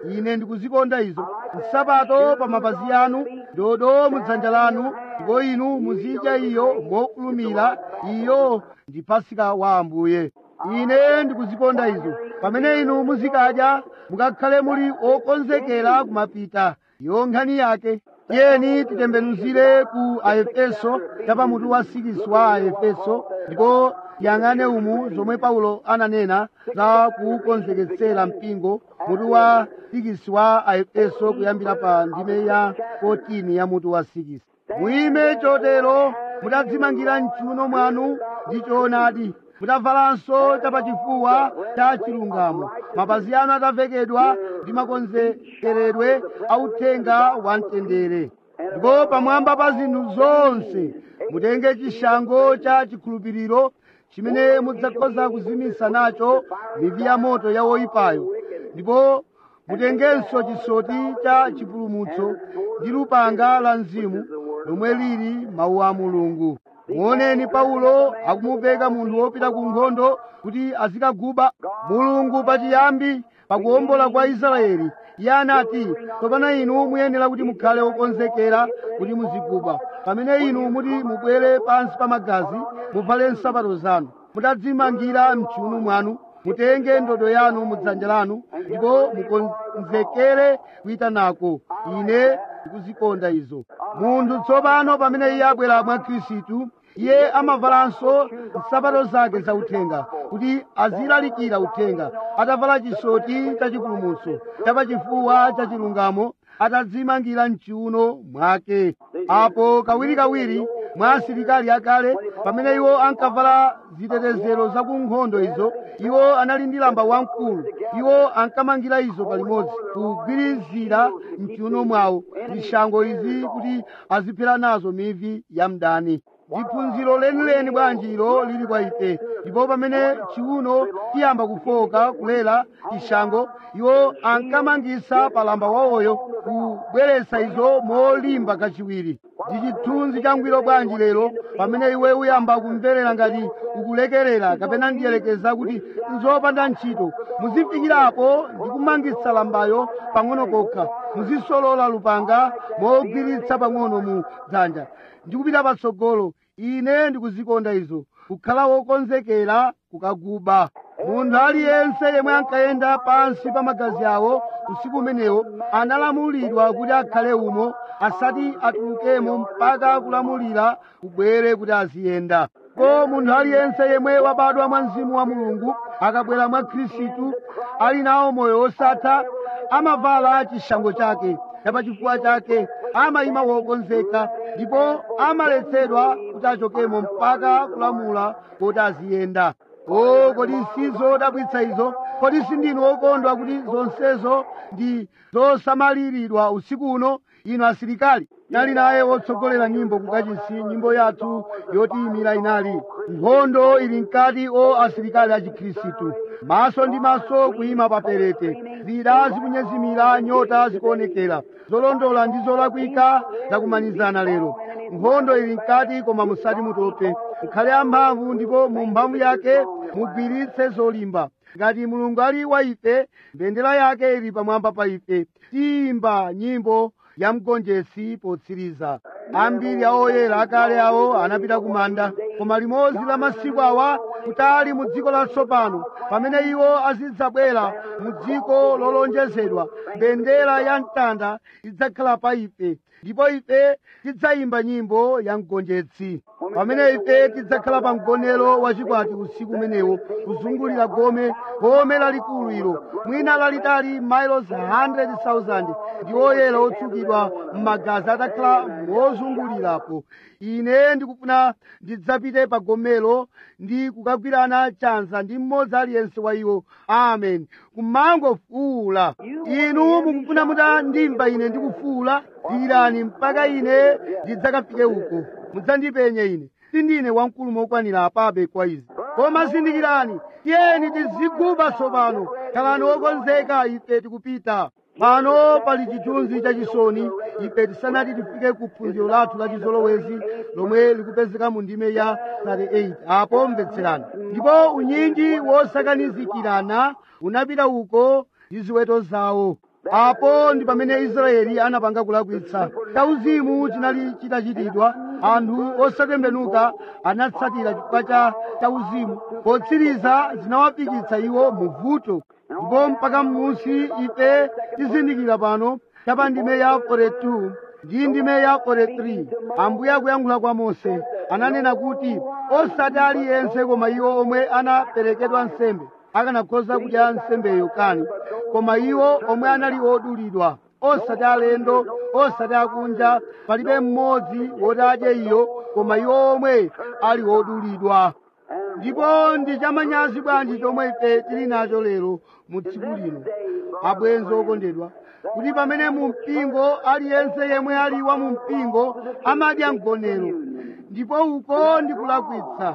Speaker 1: ine ndikuzikonda izo nsapato pa mapazi anu ndodo mudzanja lanu ndipo inu muzidya iyo mokulumira iyo ndi pasika wa ambuye ine ndikuzikonda izo pamene inu muzikadya mukakhale muli okonzekera kumapita yo nkhani yake tiyeni titembenuzire ku aefeso chapamutu wa 6 wa aefeso ndipo tiyang'ane umu zomwe paulo ananena za kukonzeketsera mpingo mutu wa 6 wa aefeso kuyambira pa ndime ya 14 ya mutu wa 6 muime chotero mudadzimangira mchiuno mwanu ndi choonadi mudavalanso chapachifuwa cha chilungamo mapazi anu atavekedwa ndi makonzekeredwe authenga wa mtendere ndipo pamwamba pa zinthu zonse mutenge chishango cha chikhulupiriro chimene mudzakhoza kuzimisa nacho mivi ya moto ya woyipayo ndipo mutengenso chisoti cha chipulumutso ndi lupanga la mzimu lomwe lili mawu a mulungu muoneni paulo akumupeka munthu wopita ku nkhondo kuti azikaguba mulungu pachiyambi pakuwombola kwa israeli iye anati tsopano inu muyenera kuti mukhale okonzekera kuti muziguba pamene inu muti mubwere pansi pa magazi muvale nsapato zanu mutadzimangira mchiuno mwanu mutenge ndodo yanu mudzanja lanu ndipo mukonzekere kuita nako ine ndikuzikonda izo munthu tsopano pamene iye abwera mwa khristu iye amavalanso nsapato zake zauthenga kuti azilalikira uthenga atavala chisoti cha chipulumutso chapachifuwa cha chilungamo atadzimangira mchiuno mwake apo kawirikawiri mwa asilikali akale pamene iwo ankavala zitetezero za ku nkhondo izo iwo anali ndi lamba wamkulu iwo ankamangira izo palimodzi kugwirizira mchiuno mwawo zishango izi kuti aziphera nazo mivi ya mdani ndiphunziro lenileni bwanjiro lili kwa ife ndipo pamene chiuno chiyamba kufoka kulera chishango iwo ankamangisa palamba wawoyo kubweretsa izo molimba kachiwiri ndi chithunzi changwiro bwanji lero pamene iwe uyamba kumverera ngati ukulekerera kapena ndiyelekeza kuti nzopanda ntchito muzifikirapo ndi kumangitsa lambayo pang'ono kokha muzisolola lupanga mogwiritsa pang'ono mu dzanja ndikupita patsogolo ine ndikuzikonda izo kukhala wokonzekera kukaguba munthu aliyense yemwe ankayenda pansi pa magazi awo usiku umenewo analamulidwa kuti akhale umo asati atulukemo mpaka kulamulira kubwere kuti aziyenda ko munthu aliyense yemwe wabadwa mwa mzimu wa mulungu akabwera mwa khristu ali nawo moyo wosatha amavala chishango chake chapachifuwa chake amayima wokonzeka ndipo amaletsedwa kuti achokemo mpaka kulamula kuti aziyenda o kodi sizodabwitsa izo kodi sindinu okondwa kuti zonsezo ndi zosamaliridwa usiku uno inu asilikali nali naye wotsogolera nyimbo kukachisi nyimbo yathu yotiyimira inali nkhondo ili mkati o asilikali a chikhristu maso ndi maso kuyima paperete zida zikunyezimira nyota zikuonekera zolondola ndi zolakwika zakumanizana lero nkhondo ili mkati koma musati mutope mukhale amphamvu ndipo mu mphamvu yake mugwiritse zolimba ngati mulungu ali wa ife mbendera yake ili pamwamba pa ife tiyimba nyimbo ya mgonjetsi potsiriza ambiri a oyera akale awo anapita ku manda koma limodzi la masiku awa kutali mu dziko latsopano pamene iwo azidzabwera mu dziko lolonjezedwa mbendera ya mtanda idzakhala pa ife ndipo ife tidzayimba nyimbo ya mgonjetsi pamene ife tidzakhala pa mgonero wachikwati usiku umenewo kuzungulira gome gome lalikulu ilo mwina lalitali miles 100,000 ndi oyera otsukidwa m'magazi atakhala mozungulirapo ine ndikufuna ndidzapite pa gomelo ndi kukagwirana chanza ndi mmodzi aliyense wa iwo amen kumangofuula inu mukufuna mutandimva ine ndikufuula dikirani mpaka ine ndidzakafike uko mudzandipenye ine sindine wamkulu mokwanira apabe kwa izi koma zindikirani tiyeni tiziguba tsopano khalani wokonzeka ife tikupita pano pali chithunzi chachisoni ife tisanati tifike ku phunziro lathu la chizolowezi lomwe likupezeka mu ndime ya 38 apo mvetserani ndipo unyinji wosakanizikirana unapita uko ndi ziweto zawo apo ndi pamene israeli anapanga kulakwitsa chauzimu chinali chitachitidwa anthu osatembenuka anatsatira chifukwa cha chauzimu potsiriza zinawapikitsa iwo mu vuto ndipo mpaka m'munsi ife tizindikira pano chapa ndime ya 42 ndi ndime ya 43 ambuye akuyankhula kwa mose ananena kuti osati aliyense koma iwo omwe anaperekedwa nsembe akanakhoza kudya nsembeyo kani koma iwo omwe anali odulidwa osati alendo osati akunja palibe mmodzi woti adye iyo koma iwo omwe ali odulidwa ndipo ndi chamanyazi bwanji chomwe ife tili nacho lero mu tsiku lino abwenzi okondedwa kuti pamene mu mpingo aliyense yemwe ali wa mu mpingo amadya mgonero ndipo uko ndi kulakwitsa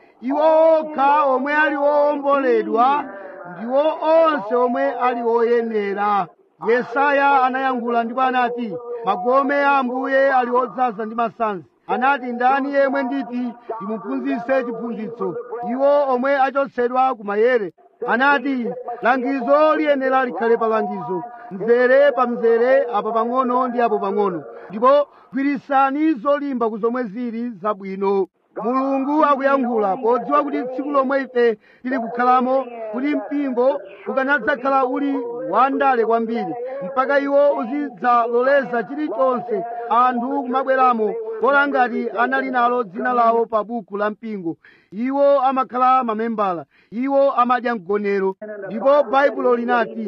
Speaker 1: iwo okha omwe ali owomboledwa ndiwo onse omwe ali oyenera yesaya anayankhula ndipo anati magome a ambuye ali odzaza ndi masanzi anati ndani yemwe nditi ndimuphunzitse chiphunzitso iwo omwe achotsedwa ku mayere anati langizo liyenera likhale pa langizo mzere pa mzere apa pang'ono ndi apo pang'ono ndipo gwirisani zolimba ku zomwe zili zabwino mulungu akuyankhula podziwa kuti tsiku lomwe ife tili kukhalamo kuti mpingo ukanadzakhala uli wandale kwambiri mpaka iwo uzidzaloleza chilichonse anthu kumabweramo bola ngati anali nalo dzina lawo pa buku la mpingo iwo amakhala mamembala iwo amadya mgonero ndipo baibulo linati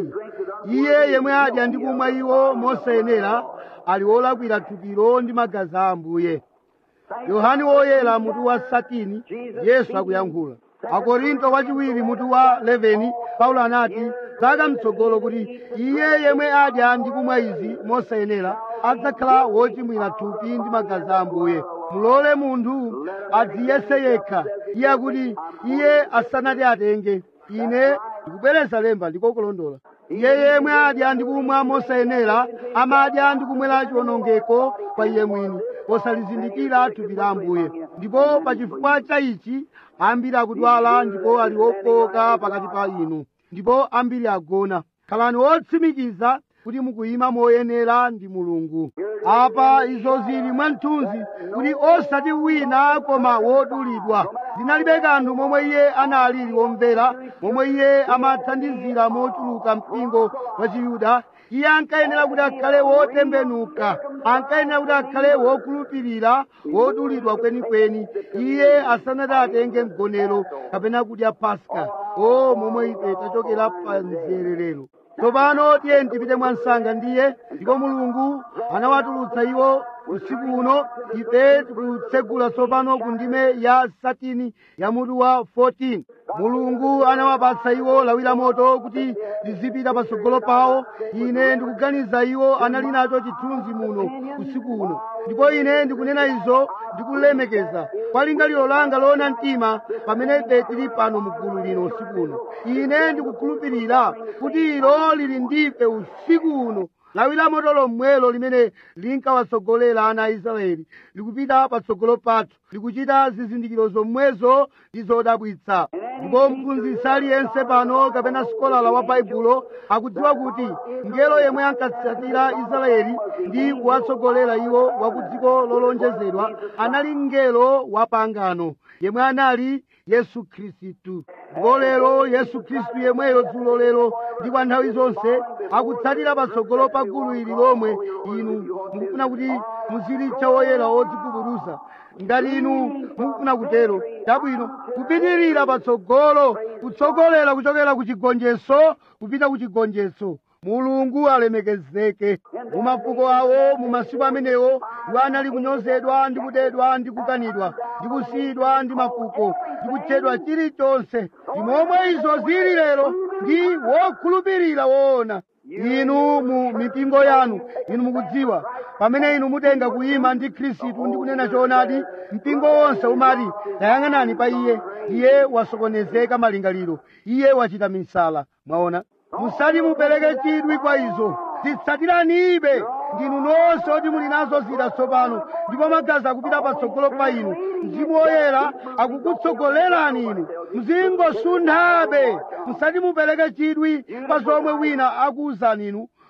Speaker 1: iye yemwe adya ndi kumwa iwo mosayenera ali wolakwira thupiro ndi magazi a ambuye yohani woyera mutu wa satini yesu akuyankhula akorinto wachiwiri mutu wa 11 paulo anati zaka mtsogolo kuti iye yemwe adya ndi kumwa izi mosayenera adzakhala wochimwira thupi ndi magazi a ambuye mulole munthu adziyese yekha iye akuti iye asanati atenge ine ndikubwereza lemba ndikokulondola iye yemwe adya ndi kumwa mosayenera amadya ndi kumwera chiwonongeko kwa iye mwini posalizindikira thupi la ambuye ndipo pa chifukwa cha ichi ambiri akudwala ndipo ali ofoka pakati pa inu ndipo ambiri agona khalani otsimikiza kuti mukuyima moyenera ndi mulungu apa izo zili mwamthunzi kuti osati wina koma wodulidwa zinalibe kanthu momwe iye analili womvera momwe iye amathandizira mochuluka mpingo wa chiyuda iye ankayenera kuti akhale wotembenuka ankayenera kuti akhale wokhulupirira wodulidwa kwenikweni iye asanati atenge mgonero kapena kudya paska o momwe ife tachokera pa mzererero tsopano tiye tipite mwansanga ndiye ndipo mulungu anawatulutsa iwo usiku uno ife tikutsegula tsopano ku ndime ya satini ya mutu wa 14 mulungu anawapatsa iwo lawi la moto kuti lizipita patsogolo pawo ine ndikuganiza iwo anali nacho chithunzi muno usiku uno ndipo ine ndikunena izo ndikulemekeza kwa lingaliro langa loona mtima pamene ife tili pano mgulu lino usiku uno ine ndikukhulupirira kuti ilo lili ndife usiku uno lawi la moto lomwelo limene linkawatsogolera ana a israeli likupita patsogolo pathu likuchita zizindikiro zomwezo ndi zodabwitsa ndipo mphunzitsi aliyense pano kapena sikolala wa baibulo akudziwa kuti ngelo yemwe ankatsatira israeli ndi kuwatsogolera iwo wa ku dziko lolonjezedwa anali ngelo wa pangano yemwe anali yesu khristu ndipo lero yesu khristu yemweyo dzulo lero ndi kwa nthawi zonse akutsatira patsogolo pa gulu ili lomwe inu mukufuna kuti muzilitcha woyera wodzigubuduza ngati inu mukufuna kutero chabwino kupitirira patsogolo kutsogolera kuchokera ku chigonjetso kupita ku chigonjetso mulungu alemekezeke mu mafuko awo mu masiku amenewo iwo anali kunyozedwa ndi kudedwa ndi kukanidwa ndi kusiyidwa ndi mafuko ndi kutchedwa chilichonse ndi momwe izo zili lero ndi wokhulupirira woona inu mu mipingo yanu inu mukudziwa pamene inu mutenga kuyima ndi khristu ndi kunena choonadi mpingo wonse umati tayang'anani pa iye iye wasokonezeka malingaliro iye wachita misala mwaona musati mupereke chidwi kwa izo zitsatiranibe ndinu nonse oti muli nazo zida tsopano ndipo magazi akupita patsogolo pa inu mzimu woyera akukutsogolerani inu mzingosunthabe musati mupereke chidwi pa zomwe wina akuwuzani inu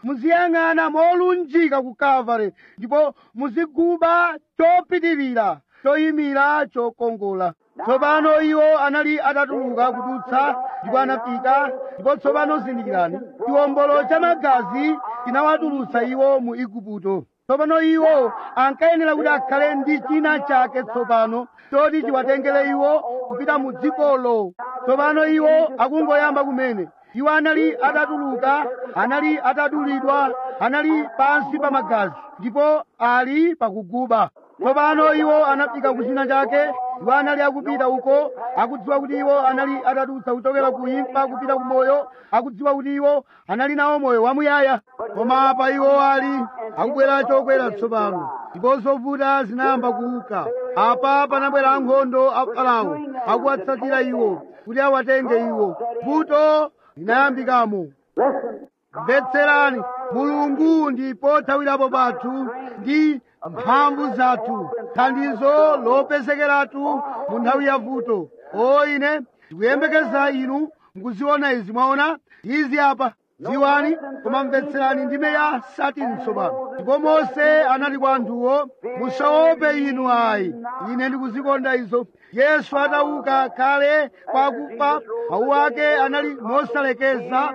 Speaker 1: muziyang'ana molunjika ku kalvari ndipo muziguba chopitirira choyimira chokongola tsopano iwo anali atatuluka kudutsa ndipo anafika ndipo tsopano zindikirani chiwombolo cha magazi chinawatulutsa iwo mu igupto tsopano iwo ankayenera kuti akhale ndi china chake tsopano choti chiwatengere iwo kupita mu dzikolo tsopano iwo akungoyamba kumene iwo anali atatuluka anali atadulidwa anali pansi pa magazi ndipo ali pakuguba tsopano iwo anafika ku china chake iwo anali akupita uko akudziwa kuti iwo anali atadutsa kuchokera ku imfa kupita ku moyo akudziwa kuti iwo anali nawo moyo wamuyaya koma apa iwo ali akubwera chokwera tsopano ndipo zovuta zinayamba kuuka apa panabwera ankhondo a farao akuwatsatira iwo kuti awatenge iwo vuto linayambikamo mvetserani mulungu ndi pothawirapo pathu ndi mphamvu zathu thandizo lopezekeratu mu nthawi ya vuto o ine ndikuyembekeza inu mukuziona izi mwaona izi apa dziwani koma mvetserani ndime ya satini tsopano ndipo mose anati kwa anthuwo musaope inu ayi ine ndikuzikonda izo yesu atauka kale kwakufa mawu ake anali mosalekeza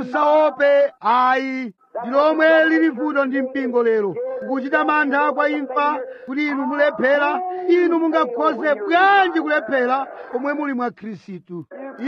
Speaker 1: musaope ayi ndi lomwe lili vuto ndi mpingo lero kukuchita mantha kwa imfa kuti inu mulephera inu mungakhoze bwanji kulephera pomwe muli mwa khristu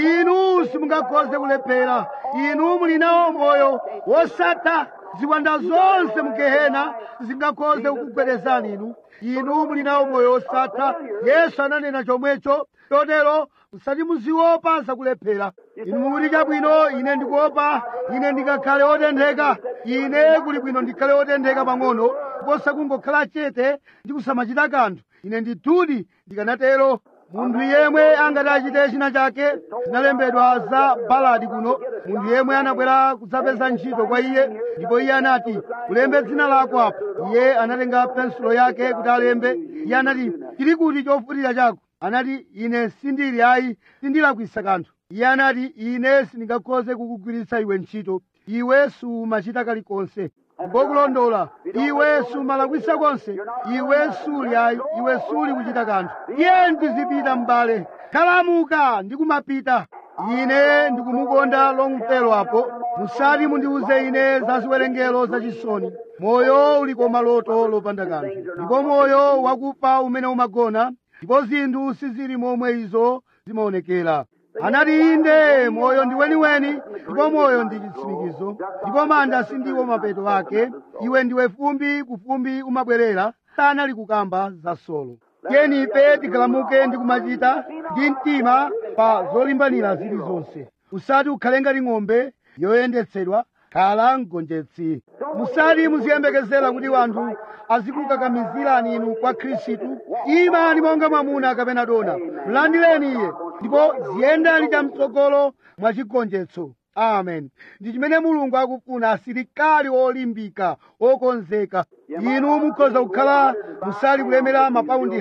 Speaker 1: inu simungakhoze kulephera inu muli nawo moyo wosatha ziwanda zonse mu gehena zingakhoze kukugwedezani inu inu muli nawo moyo wosatha yesu ananena chomwecho chotero musati muziopa zakulephera inu mukuti chabwino ine ndikuopa ine ndikakhale otentheka ine kuli bwino ndikhale otentheka pang'ono kuposa kungokhala chete ndi kusamachita kanthu ine ndithudi ndikanatero munthu yemwe angati achite china chake zinalembedwa za baladi kuno munthu yemwe anabwera kudzapeza ntchito kwa iye ndipo iye anati ulembe dzina lako apo iye anatenga pensulo yake kuti alembe iye anati chili kuti chofutira chako anati ine sindili ayi sindilakwisa kanthu iye anati ine sindingakhoze kukugwiritsa iwe ntchito iwe sumachita kalikonse ndipo kulondola iwe sumalakwisa konse iwe suli ayi iwe suli kuchita kanthu iye ndizipita m'bale khalamuka ndikumapita ine ndikumukonda lomfelo apo musati mundiuze ine za ziwerengero zachisoni moyo uli koma loto lopanda kanthu ndipo moyo wakufa umene umagona ndipo zinthu sizili momwe izo zimaonekera anati inde moyo ndi weniweni ndipo moyo ndi chitsimikizo ndipo manda sindiwo mapeto ake iwe ndiwe fumbi kufumbi umabwerera sanali kukamba za solo tiyeni ife tikalamuke ndi kumachita ndi mtima pa zolimbanira zilizonse usati ukhale ngati ng'ombe yoyendetsedwa khala mgonjetsi musati muziyembekezera kuti wanthu azikukakamizirani inu kwa khristu imani monga mwamuna kapena dona mlandireni iye ndipo ziyendani chamtsogolo mwa chigonjetso amen ndi chimene mulungu akufuna asilikali olimbika okonzeka inu mukhoza kukhala musali kulemera mapaundi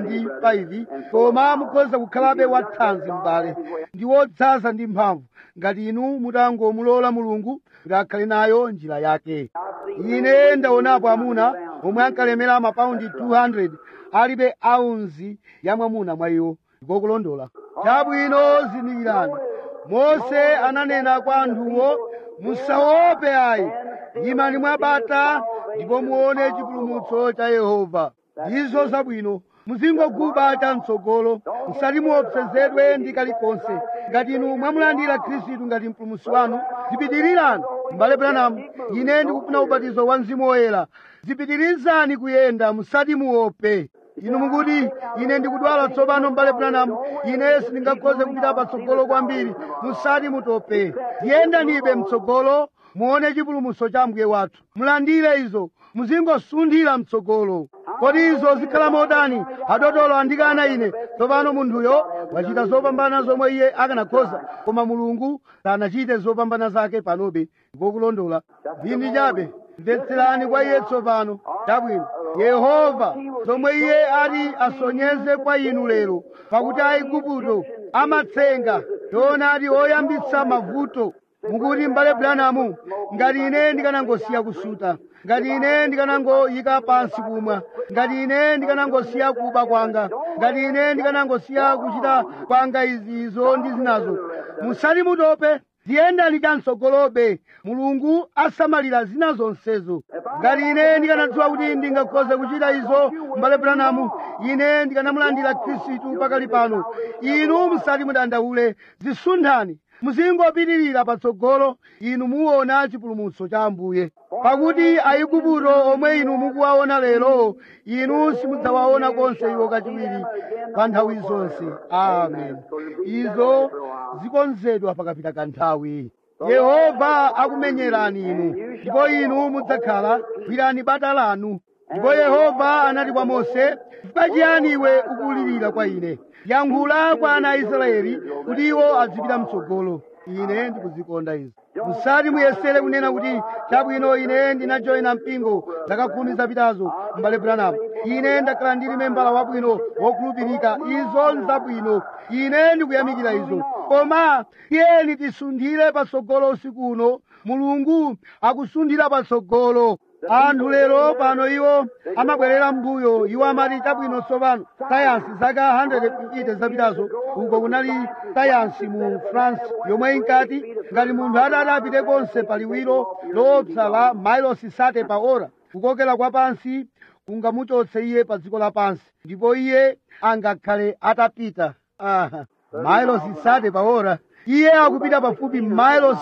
Speaker 1: 105 koma mukhoza kukhalabe wathanzi m'bale ndi wodzaza ndi mphamvu ngati inu mutangomulola mulungu kuti akhale nayo njira yake ine ndaonapo amuna omwe ankalemera mapaundi 200 alibe aunzi ya mwamuna mwa iwo ndipo kulondola chabwino zindikirani mose ananena kwa anthuwo musaope ayi imani mwabata ndipo muone chipulumutso cha yehova ndizo zabwino muzingoguba chamtsogolo musati muopsezedwe ndi kalikonse ngati inu mwamulandira khristu ngati mpulumutsi wanu zipitirirani m'bale branamu ine ndikufuna ubatizo wa mzimu woyera zipitirizani kuyenda musati muope inu mukuti ine ndikudwala tsopano m'bale branamu ine sindingakhoze kupita patsogolo kwambiri musati mutope yendanibe mtsogolo muone chipulumutso cha mbuye wathu mulandire izo muzingosunthira mtsogolo kodi izo zikhala modani adotolo andikana ine tsopano munthuyo wachita zopambana zomwe iye akanakhoza koma mulungu sanachite zopambana zake panobe ngokulondola ndindi chabe mvetserani kwa iye tsopano chabwino yehova zomwe iye ati asonyeze kwa inu lero pakuti aigupto amatsenga yoona ati oyambitsa mavuto mukuti m'bale branamu ngati ine ndikanangosiya kusuta ngati ine ndikanangoyika pansi kumwa ngati ine ndikanangosiya kuba kwanga ngati ine ndikanangosiya kuchita kwanga izizo ndi zinazo musati mutope ziyendani chamsogolobe mulungu asamalira zina zonsezo ngati ine ndikanadziwa kuti ndingakhoze kuchita izo m'bale branamu ine ndikanamulandira khristu pakali pano inu musati mudandaule zisunthani muzingopitirira patsogolo inu muona chipulumutso cha ambuye pakuti aigupto omwe inu mukuwaona lero inu simudzawaona konse iwo kachiwiri pa nthawi zonse amen izo zikonzedwa pakapita kanthawi yehova akumenyerani inu ndipo inu mudzakhala gwirani bata lanu ndipo yehova anati kwa mose chifukwa chiyani iwe ukulirira kwa ine yankhula kwa ana a israeli kuti iwo azipita mtsogolo ine ndikuzikonda izi musati muyesere kunena kuti chabwino ine ndinajoyina mpingo zaka khumi zapitazo m'bale branamu ine ndakhala ndili membala wabwino wokhulupirika izo nzabwino ine ndikuyamikira izo koma tiyeni tisunthire patsogolo usiku uno mulungu akusunthira patsogolo anthu lero pano iwo amabwerera mbuyo iwo amati chabwino tsopano sayansi zaka 150 zapitazo uko kunali sayansi mu france yomwe inkati ngati munthu atati apite konse pa liwiro loopsa la mailosi sate pa ora kukokera kwa pansi kungamuchotse iye pa dziko lapansi ndipo iye angakhale atapita aha mailosi sate pa ora iye akupita pafupi mailo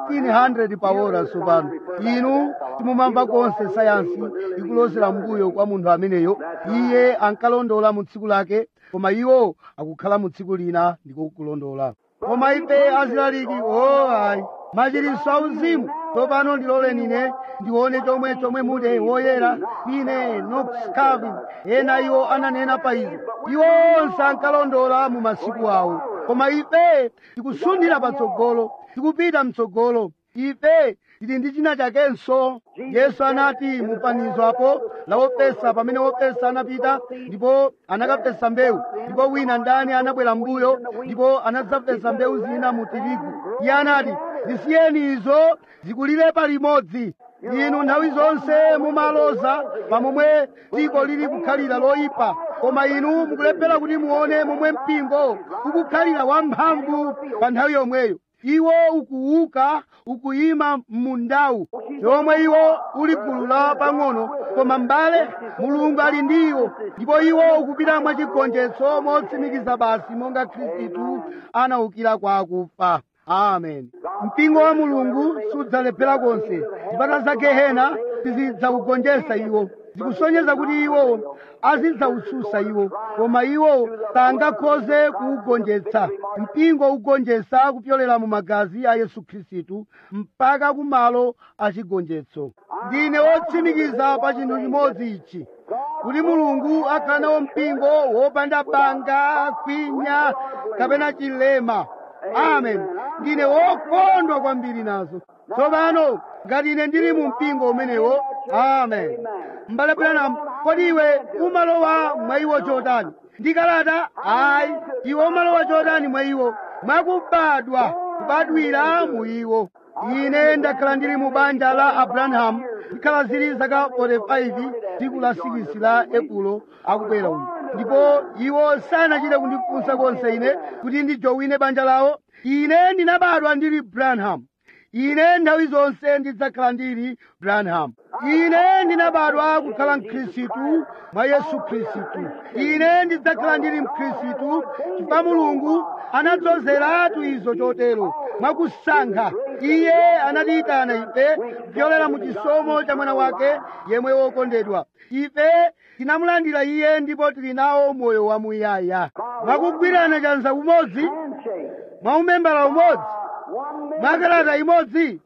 Speaker 1: 1600 pa ora tsopano inu simumamva konse sayansi ikulozera mbuyo kwa munthu ameneyo iye ankalondola mu tsiku lake koma iwo akukhala mu tsiku lina ndiko kulondola koma ife azilaliki o ayi machiritso auzimu tsopano ndiloleni ine ndione chomwe chomwe mude woyera ine knox calvin ena iwo ananena pa izo iwo onse ankalondola mu masiku awo koma ife tikusunthira patsogolo tikupita mtsogolo ife tili ndi china chakenso yesu anati mupanizo apo la wopesa pamene wopesa anapita ndipo anakapesa mbewu ndipo wina ndani anabwera mbuyo ndipo anadzapesa mbewu zina mu tirigu iye anati zisiyeni izo zikulire palimodzi inu nthawi zonse mumaloza pamomwe dziko lili kukhalira loyipa koma inu mukulephera kuti muone momwe mpingo ukukhalira wamphamvu pa nthawi yomweyo iwo ukuuka ukuyima m'mundawu yomwe iwo uli gulu la pang'ono koma m'bale mulungu ali ndi iwo ndipo iwo ukupita mwachigonjetso motsimikiza basi monga khristu anaukira kwa akufa amen mpingo wa mulungu sudzalephera konse zipata za gehena sizidzaugonjetsa iwo zikusonyeza kuti iwo azidzaususa iwo koma iwo sangakhoze kuugonjetsa mpingo ugonjetsa kupyolera mu magazi a yesu khristu mpaka kumalo achigonjetso ndine wotsimikiza pa chinthu chimodzi ichi kuti mulungu akhala nawo mpingo wopanda banga kwinya kapena chilema amen ndine wokondwa kwambiri nazo tsopano ngati ine ndili mu mpingo umenewo amen m'bale Branham kodi iwe umalowa mwa iwo chotani ndikalata ayi iwe umalowa chotani mwa iwo mwakubadwa kubadwira mu iwo ine ndakhala ndili mu banja la abrahamu ndikhala zili zaka 45 tsiku la 6 la epulo akubwera uyu ndipo iwo sanachite kundifunsa konse ine kuti ndijowine banja lawo ine ndinabadwa ndili branham ine nthawi zonse ndidzakhala ndili branham ine ndinabadwa kukhala mkhristu mwa yesu khristu ine ndidzakhala ndili mkhristu chifukwa mulungu anadzozeratu izo chotero mwakusankha iye anatiyitana ife kupyolera mu chisomo cha mwana wake yemwe wokondedwa ife tinamulandira iye ndipo tili nawo moyo wamuyaya mwakugwirana chanza umodzi mwaumembala umodzi mwakalata imodzi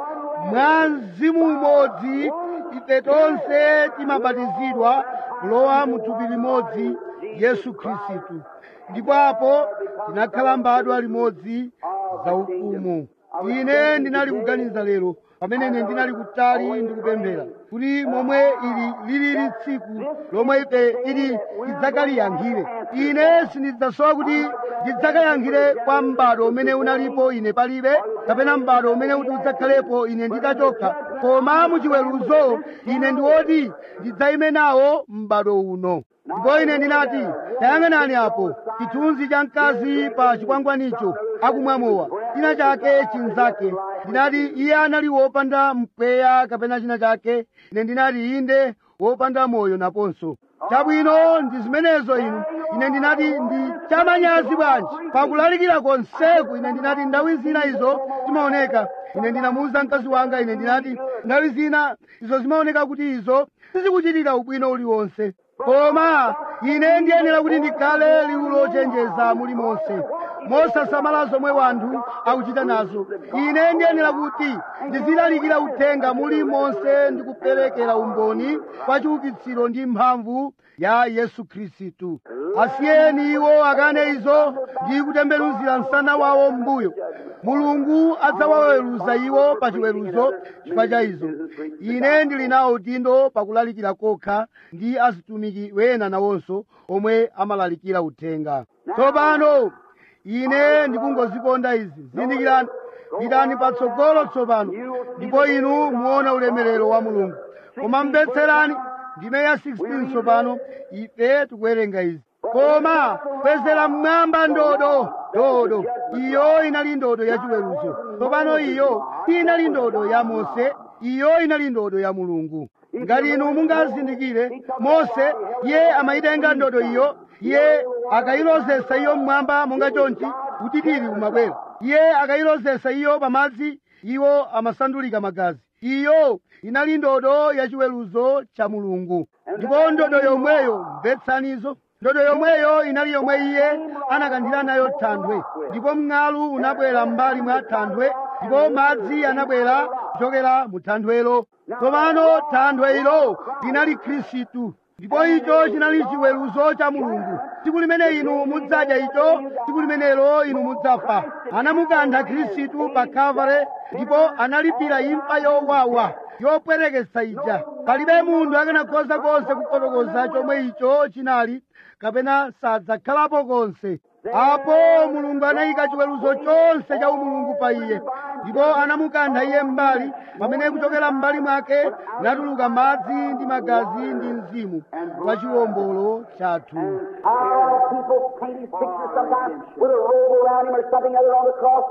Speaker 1: mwa mzimu umodzi ife tonse timabatizidwa kulowa mu thupi limodzi yesu khristu ndipo apo tinakhala mbadwa limodzi za ufumu ine ndinali kuganiza lero pamene ine ndinali kutali ndikupemphera kuti momwe ili lilili tsiku lomwe ife ili tidzakaliyankhire ine sindidzasowa kuti ndidzakayankhire kwa m'bado umene unalipo ine palibe kapena m'bado umene kuti udzakhalepo ine nditachoka koma muchiweruzo ine ndi woti ndidzayime nawo m'bado uno ndipo ine ndinati tayang'anani apo chithunzi cha mkazi pa chikwangwanicho akumwamowa china chake chinzake ndinati iye anali wopanda mpweya kapena china chake ine ndinati inde wopanda moyo naponso chabwino ndi zimenezo inu ine ndinati ndi chamanyazi bwanji pakulalikira konseku ine ndinati ndawi zina izo zimaoneka ine ndinamuwuza mkazi wanga ine ndinati ndawi zina izo zimaoneka kuti izo sizikuchitira ubwino uliwonse koma ine ndiyenera kuti ndikhale liwu lochenjeza mulimonse mosasamala zomwe wanthu akuchita nazo ine ndiyenera kuti ndizilalikira uthenga mulimonse ndi kuperekera umboni kwa chiukitsiro ndi mphamvu ya yesu khristu asiyeni iwo akane izo ndi kutembenuzira msana wawo m'mbuyo mulungu adzawaweruza iwo pa chiweruzo chifukwa cha izo ine ndili nawo udindo pakulalikira kokha ndi azitumiki wena nawonso omwe amalalikira uthenga tsopano ine ndikungozikonda izi zindikirani pitani patsogolo tsopano ndipo inu muona ulemerero wa mulungu koma mbetserani ndime ya 16 tsopano ife tikuwerenga izi koma kwezera mmwamba ndodo ndodo iyo inali ndodo ya chiweruzo tsopano iyo inali ndodo ya mose iyo inali ndodo ya mulungu ngati inu mungazindikire mose iye amayitenga ndodo iyo iye akayilozesa iyo mmwamba monga chonchi utitiri umabwera iye akayilozesa iyo pamadzi iwo amasandulika magazi iyo inali ndodo ya chiweruzo cha mulungu ndipo ndodo yomweyo mvetsanizo ndodo yomweyo inali yomwe iye anakanthira nayo thanthwe ndipo mng'alu unabwera m'mbali mwa thanthwe ndipo madzi anabwera kuchokera mu thanthwelo tsopano thanthwe ilo linali khristu ndipo icho chinali chiweruzo cha mulungu tsiku limene inu mudzadya icho tsiku limenelo inu mudzafa anamukantha khristu pa kalvare ndipo analipira imfa yowawa yopwerekesa ija palibe munthu akanakhoza konse kufotokoza chomwe icho chinali kapena sadzakhalapo konse apo mulungu anayika chiweruzo chonse cha umulungu pa iye ndipo anamukantha iye m'mbali pamene kuchokera m'mbali mwake natuluka madzi ndi magazi ndi mzimu wa chiwombolo chathu
Speaker 2: How people paint his picture sometimes with a robe around him or something other on the cross.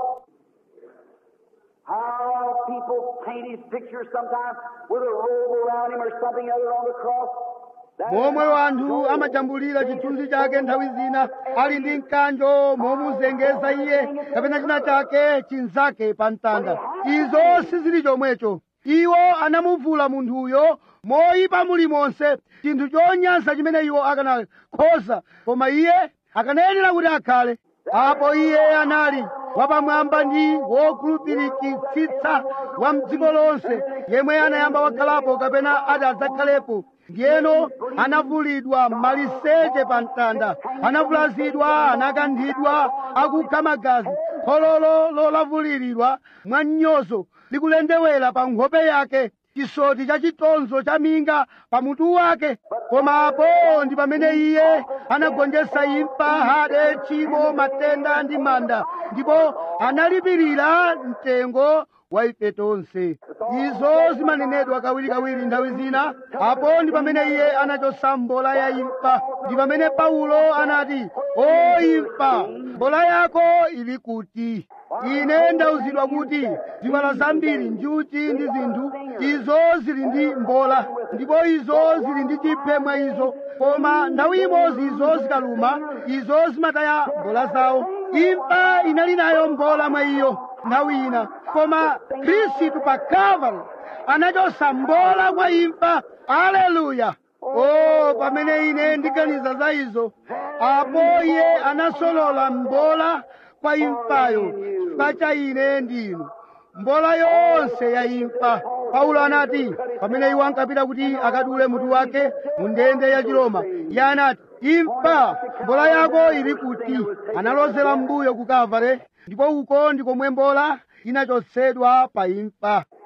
Speaker 2: How people paint his picture sometimes with a robe around him or something other on the cross. That is
Speaker 1: momwe
Speaker 2: not
Speaker 1: wanthu
Speaker 2: so.
Speaker 1: amajambulira chithunzi chake nthawi zina ali ndi mkanjo momuzengeza iye kapena china chake chinzake pa mtanda izo sizili chomwecho iwo anamuvula munthuyo moyipa mulimonse chinthu chonyansa chimene iwo akanakhoza koma iye akanayenera kuti akhale apo iye anali wapamwamba ndi wokhulupirikitsitsa wa mdziko lonse yemwe anayamba wakhalapo kapena ati adzakhalepo ndiyeno anavulidwa maliseche pa mtanda anavulazidwa anakanthidwa akukha magazi khololo lolavuliridwa mwa mnyozo likulendewera pa nkhope yake chisoti cha chitonzo cha minga pa mutu wake koma apo ndi pamene iye anagonjetsa imfa hade tchimo matenda ndi manda ndipo analipirira mtengo wa ife tonse izo zimanenedwa kawirikawiri nthawi zina apo ndi pamene iye anachotsa mbola ya imfa ndi pamene paulo anati o imfa mbola yako ili kuti ine ndauzidwa kuti ziwala zambiri njuchi ndi zinthu izo zili ndi mbola ndipo izo zili ndi chiphe mwa izo koma nthawi imodzi izo zikaluma izo zimataya mbola zawo imfa inali nayo mbola mwa iyo nthawi ina koma khristu pa kalvari anachotsa mbola kwa imfa aleluya o pamene ine ndiganiza za izo apo iye anasolola mbola kwa imfayo chifukwa cha ine ndinu mbola yonse ya imfa paulo anati pamene iwo ankapita kuti akadule mutu wake mu ndende ya chiroma iye anati imfa mbola yako ili kuti analozera mbuyo ku kalvare ndipo uko ndi komwe mbola inachotsedwa pa imfa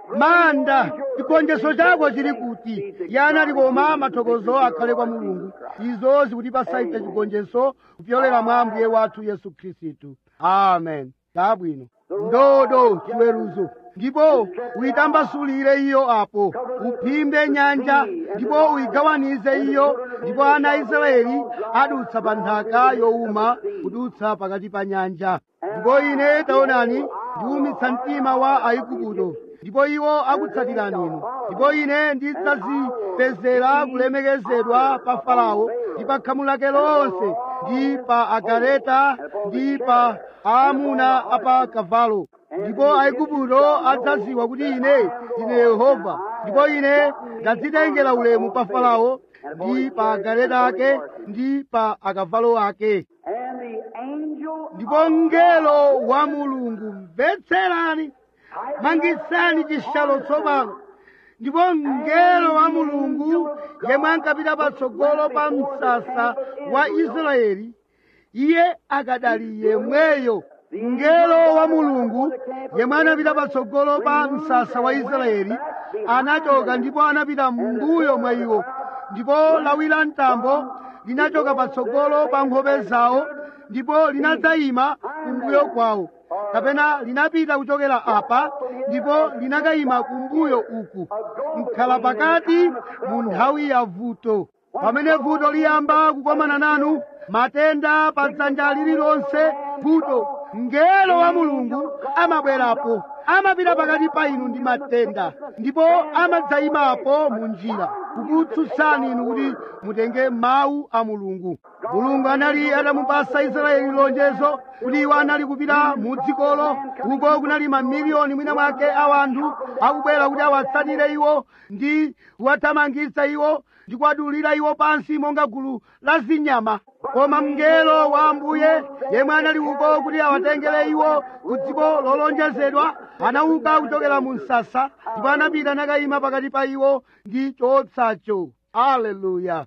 Speaker 1: manda chigonjetso chako chili kuti yana likoma mathokozo akhale kwa mulungu izo zikutipasa ife chigonjetso kupyolera mwa ambuye wathu yesu khristu amen chabwino ndodo chiweruzo ndipo uyitambasulire iyo apo uphimbe nyanja ndipo uyigawanize iyo ndipo ana a israeli adutsa pa nthaka yowuma kudutsa pakati pa nyanja ndipo ine taonani ndiwumitsa mtima wa aigupto ndipo iwo akutsatirani inu ndipo ine ndidzazipezera kulemekezedwa pa farao ndi pa khamu lake lonse ndi pa agaleta ndi pa aamuna apa kavalo ndipo aigupto adzadziwa kuti ine ndine yehova ndipo ine ndadzitengera ulemu pa farao ndi pa agaleta ake ndi pa akavalo ake
Speaker 2: And the angel
Speaker 1: ndipo mngelo wa mulungu mvetserani mangisani chishalo tsopano ndipo mngelo wa mulungu yemwe ankapita patsogolo pa msasa wa israeli iye akadali yemweyo mngelo wa mulungu yemwe anapita patsogolo pa msasa wa israeli anachoka ndipo anapita m'mbuyo mwa iwo ndipo lawi la mtambo linachoka patsogolo pa nkhope zawo ndipo linadzayima kumbuyo kwawo kapena linapita kuchokera apa ndipo linakayima kumbuyo uku mkhala pakati mu nthawi ya vuto pamene vuto liyamba kukomana nanu matenda pa dzanja lililonse vuto mngelo wa mulungu amabwerapo amapita pakati pa inu ndi matenda ndipo amadzayimapo mu njira kukutsutsani inu kuti mutenge mawu a mulungu mulungu anali atamupasa israeli lonjezo kuti iwo anali kupita mu dzikolo uko kunali mamiliyoni mwina mwake a wanthu akubwera kuti awatsatire iwo ndi kuwathamangitsa iwo ndi kuwadulira iwo pansi monga gulu la zinyama koma mngelo wa ambuye yemwe anali uko kuti awatengere iwo ku dziko lolonjezedwa anauka kuchokera mu msasa ndipo anapita nakayima pakati pa iwo ndi choopsacho aleluya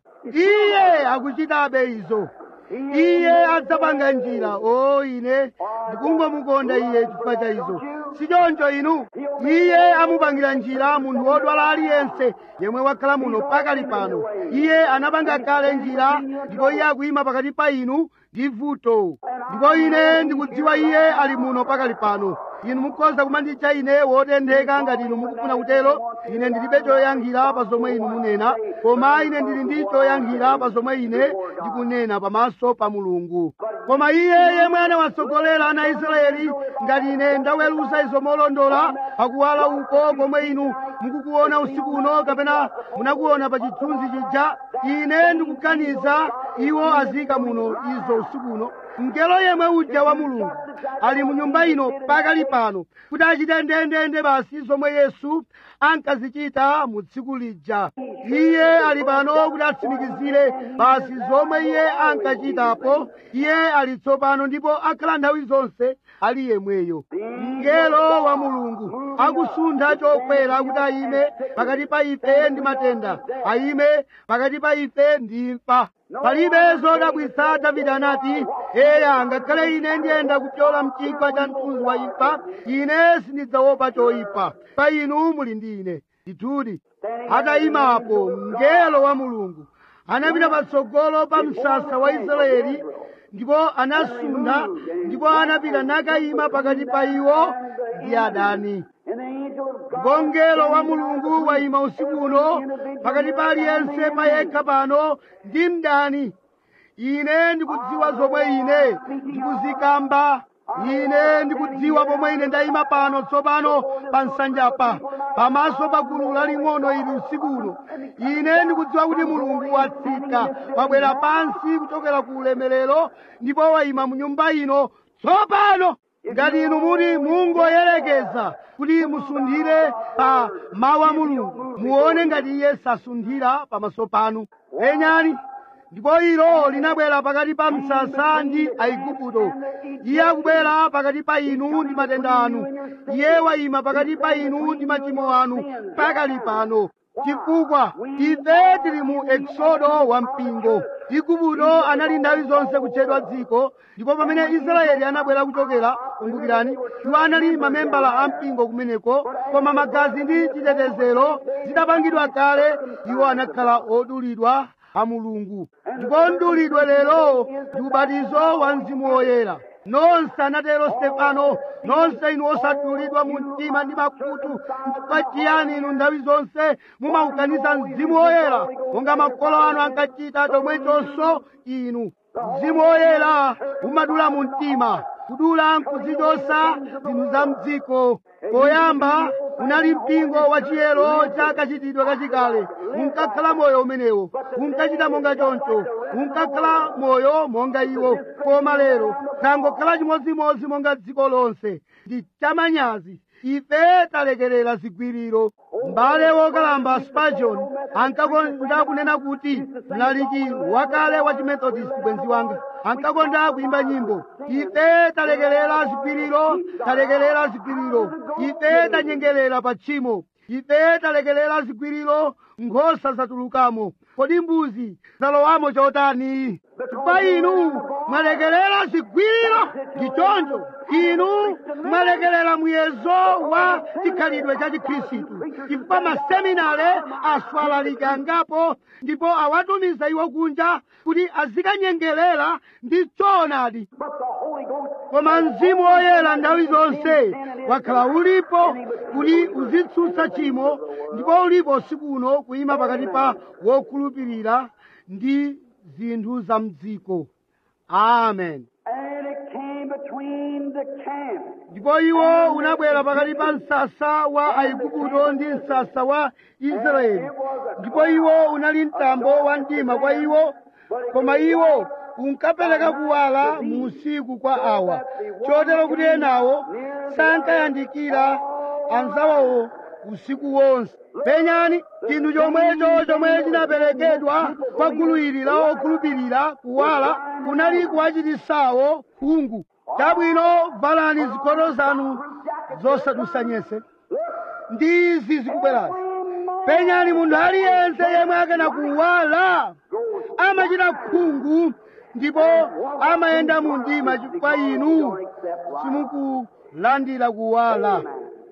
Speaker 1: iye akuchitabe izo iye adzapanga njira o ine ndikungomukonda iye chifukwa cha izo sichoncho inu iye amupangira njira munthu wodwala aliyense yemwe wakhala muno pakali pano iye anapanga kale njira ndipo iye akuyima pakati pa inu ndi vuto ndipo ine ndikudziwa iye ali muno pakali pano inu mukhoza kumanditcha ine wotentheka ngati inu mukufuna kutero ine ndilibe choyankhira pa zomwe inu munena koma ine ndili ndi choyankhira pa zomwe ine ndikunena pamaso pa mulungu koma iye yemwe anawatsogolera ana israeli ngati ine ndaweruza izo molondola pakuwala uko komwe inu mukukuona usiku uno kapena munakuona pa chithunzi chija ine ndikuganiza iwo azika muno izo usiku uno mngelo yemwe uja wa mulungu ali mu nyumba ino pakali pano kuti achite ndendende basi zomwe yesu ankazichita mu tsiku lija iye ali pano kuti atsimikizire basi zomwe iye ankachitapo iye ali tsopano ndipo akhala nthawi zonse ali yemweyo mngelo wa mulungu akusuntha chokwera kuti ayime pakati pa ife ndi matenda ayime pakati pa ife ndi imfa palibe zodabwitsa davide anati eya ngakhale ine ndiyenda kupyola mchigwa cha mthunzi wa imfa ine sindidzaopa choyipa pa inu muli ndi ine ndithudi atayimapo mngelo wa mulungu anapita patsogolo pa msasa wa israeli ndipo anasuntha ndipo anapita nakayima pakati pa iwo ndi adani ndipo mngelo wa mulungu wayima usiku uno pakati pa aliyense payekha pano ndi mdani ine ndikudziwa zomwe ine ndikuzikamba ine ndikudziwa pomwe ine ndayima pano tsopano pa nsanjapa pamaso pa gulu laling'ono ili usiku uno ine ndikudziwa kuti mulungu watsika wabwera pansi kuchokera ku ulemerero ndipo wayima mu nyumba ino tsopano ngati inu muti mungoyerekeza kuti musunthire pa mawu a mulungu muone ngati iye sasunthira pamaso panu penyani ndipo ilo linabwera pakati pa msasa ndi aigupto iye akubwera pakati pa inu ndi matenda anu iye wayima pakati pa inu ndi machimo anu pakali pano chifukwa ife tili mu eksodo wa mpingo igupto anali nthawi zonse kutchedwa dziko ndipo pamene israeli anabwera kuchokera kumbukirani iwo anali mamembala a mpingo kumeneko koma magazi ndi chitetezero zidapangidwa kale iwo anakhala odulidwa a mulungu ndipo mdulidwe lero ndi ubatizo wa mzimu woyera nonse anatero stefano nonse inu osadulidwa mu mtima ndi makutu chifukwa chiyani inu nthawi zonse mumaukaniza mzimu woyera monga makolo anu ankachita chomwechonso inu mzimu woyera umadula mu mtima kudula nkuzichosa zinthu za mdziko poyamba unali mpingo wa chiyero cha kachitidwe kachikale unkakhala moyo umenewo unkachita monga choncho unkakhala moyo monga iwo koma lero tangokhala chimodzimodzi monga dziko lonse ndi chamanyazi ife talekerera zigwiriro m'bale wokalamba spurgeon ankakonda kunena kuti mlaliki wakale wa chimethodist bwenzi wanga ankakonda kuimba nyimbo ife talekerera zigwiriro talekerera zigwiriro ife tanyengerera pa tchimo ife talekerera zigwiriro nkhosa zatulukamo kodi mbuzi zalowamo chotani chifukwa inu mwalekerera zigwiriro ndi choncho inu mwalekerera muyezo wa chikhalidwe cha chikhristu chifukwa maseminare aswalalika angapo ndipo awatumiza iwo kunja kuti azikanyengerera ndi choonadi koma mzimu woyera nthawi zonse wakhala ulipo kuti uzitsutsa tchimo ndipo ulipo usiku uno kuyima pakati pa wokhulupirira ndi zinthu za mdziko amen
Speaker 2: And it came between the camp.
Speaker 1: ndipo iwo unabwera pakati pa msasa wa aigupto ndi msasa wa israeli ndipo iwo unali mtambo wa mdima kwa iwo koma iwo unkapereka kuwala mu usiku kwa awa chotero kuti enawo sankayandikira anzawawo usiku wonse penyani chinthu chomwecho chomwe chinaperekedwa kwa gulu ili la okhulupirira kuwala kunali kuwachitisawo khungu chabwino valani zikhoto zanu zosadusanyese ndi izi zikubwerazi penyani munthu aliyense yemwe akana kuwala amachita khungu ndipo amayenda mu mdima chifukwa inu simukulandira kuwala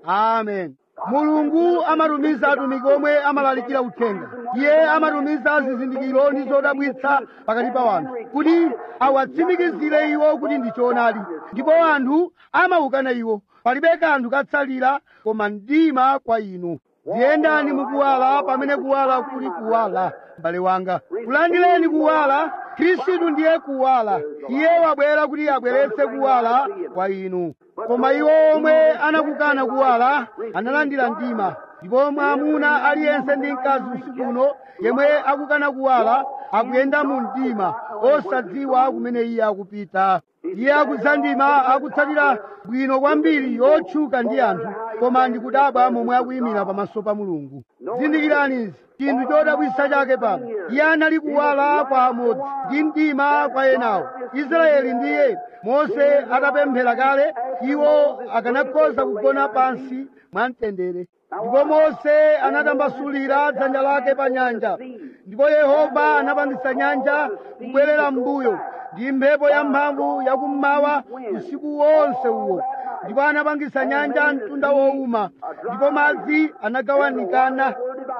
Speaker 1: amen mulungu amatumiza atumiki omwe amalalikira uthenga iye amatumiza zizindikiro ndi zodabwitsa pakati pa wanthu kuti awatsimikizire iwo kuti ndi choonadi ndipo anthu amaukana iwo palibe kanthu katsalira koma mdima kwa inu ziyendani mukuwala pamene kuwala kuli kuwala m'bale wanga kulandireni kuwala khristu ndiye kuwala iye wabwera kuti abweretse kuwala kwa inu koma iwo omwe anakukana kuwala analandira mdima ndipo mwamuna aliyense ndi mkazi usiku uno yemwe akukana kuwala akuyenda mu mdima osadziwa kumene iye akupita iye akudzandima akutsatira bwino kwambiri yotchuka ndi anthu koma ndikudabwa momwe akuyimira pamaso pa mulungu zindikirani chinthu chodabwitsa chake pano iye anali kuwala kwa amodzi ndi mdima kwa enawo israeli ndiye mose atapemphera kale iwo akanakhoza kugona pansi mwamtendere ndipo mose anatambasulira dzanja lake pa nyanja ndipo yehova anapangitsa nyanja kubwerera m'mbuyo ndi mphepo yamphamvu yakummawa usiku wonse uwo ndipo anapangitsa nyanja mtunda wowuma ndipo madzi anagawanikana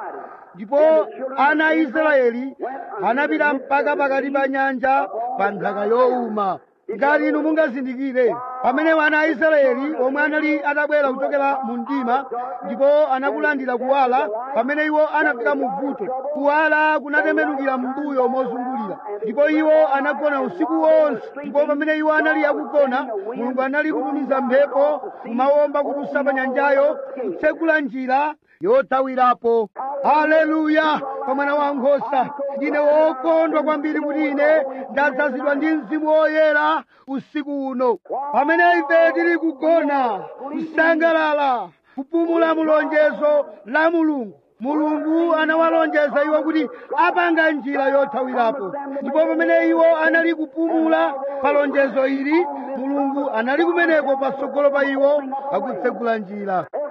Speaker 1: ndipo ana a israeli anapita mpaka pakati pa nyanja pa nthaka yowuma ngati inu mungazindikire pamene wana a israeli omwe anali atabwera kuchokera mu mdima ndipo anakulandira kuwala pamene iwo anafika mu vuto kuwala kunatembenukira m'mbuyo mozungulira ndipo iwo anagona usiku wonse ndipo pamene iwo anali akugona mulungu anali kutumiza mphepo kumawomba kutusa pa nyanjayo kutsegula njira yothawirapo haleluya pa mwana wa nkhosa ndine wokondwa kwambiri kuti ine ndadzazidwa ndi mzimu woyera usiku uno pamene ife tili kugona kusangalala kupumula mulonjezo la mulungu mulungu anawalonjeza iwo kuti apanga njira yothawirapo ndipo pamene iwo anali kupumula pa lonjezo ili mulungu anali kumeneko patsogolo pa iwo akutsegula njira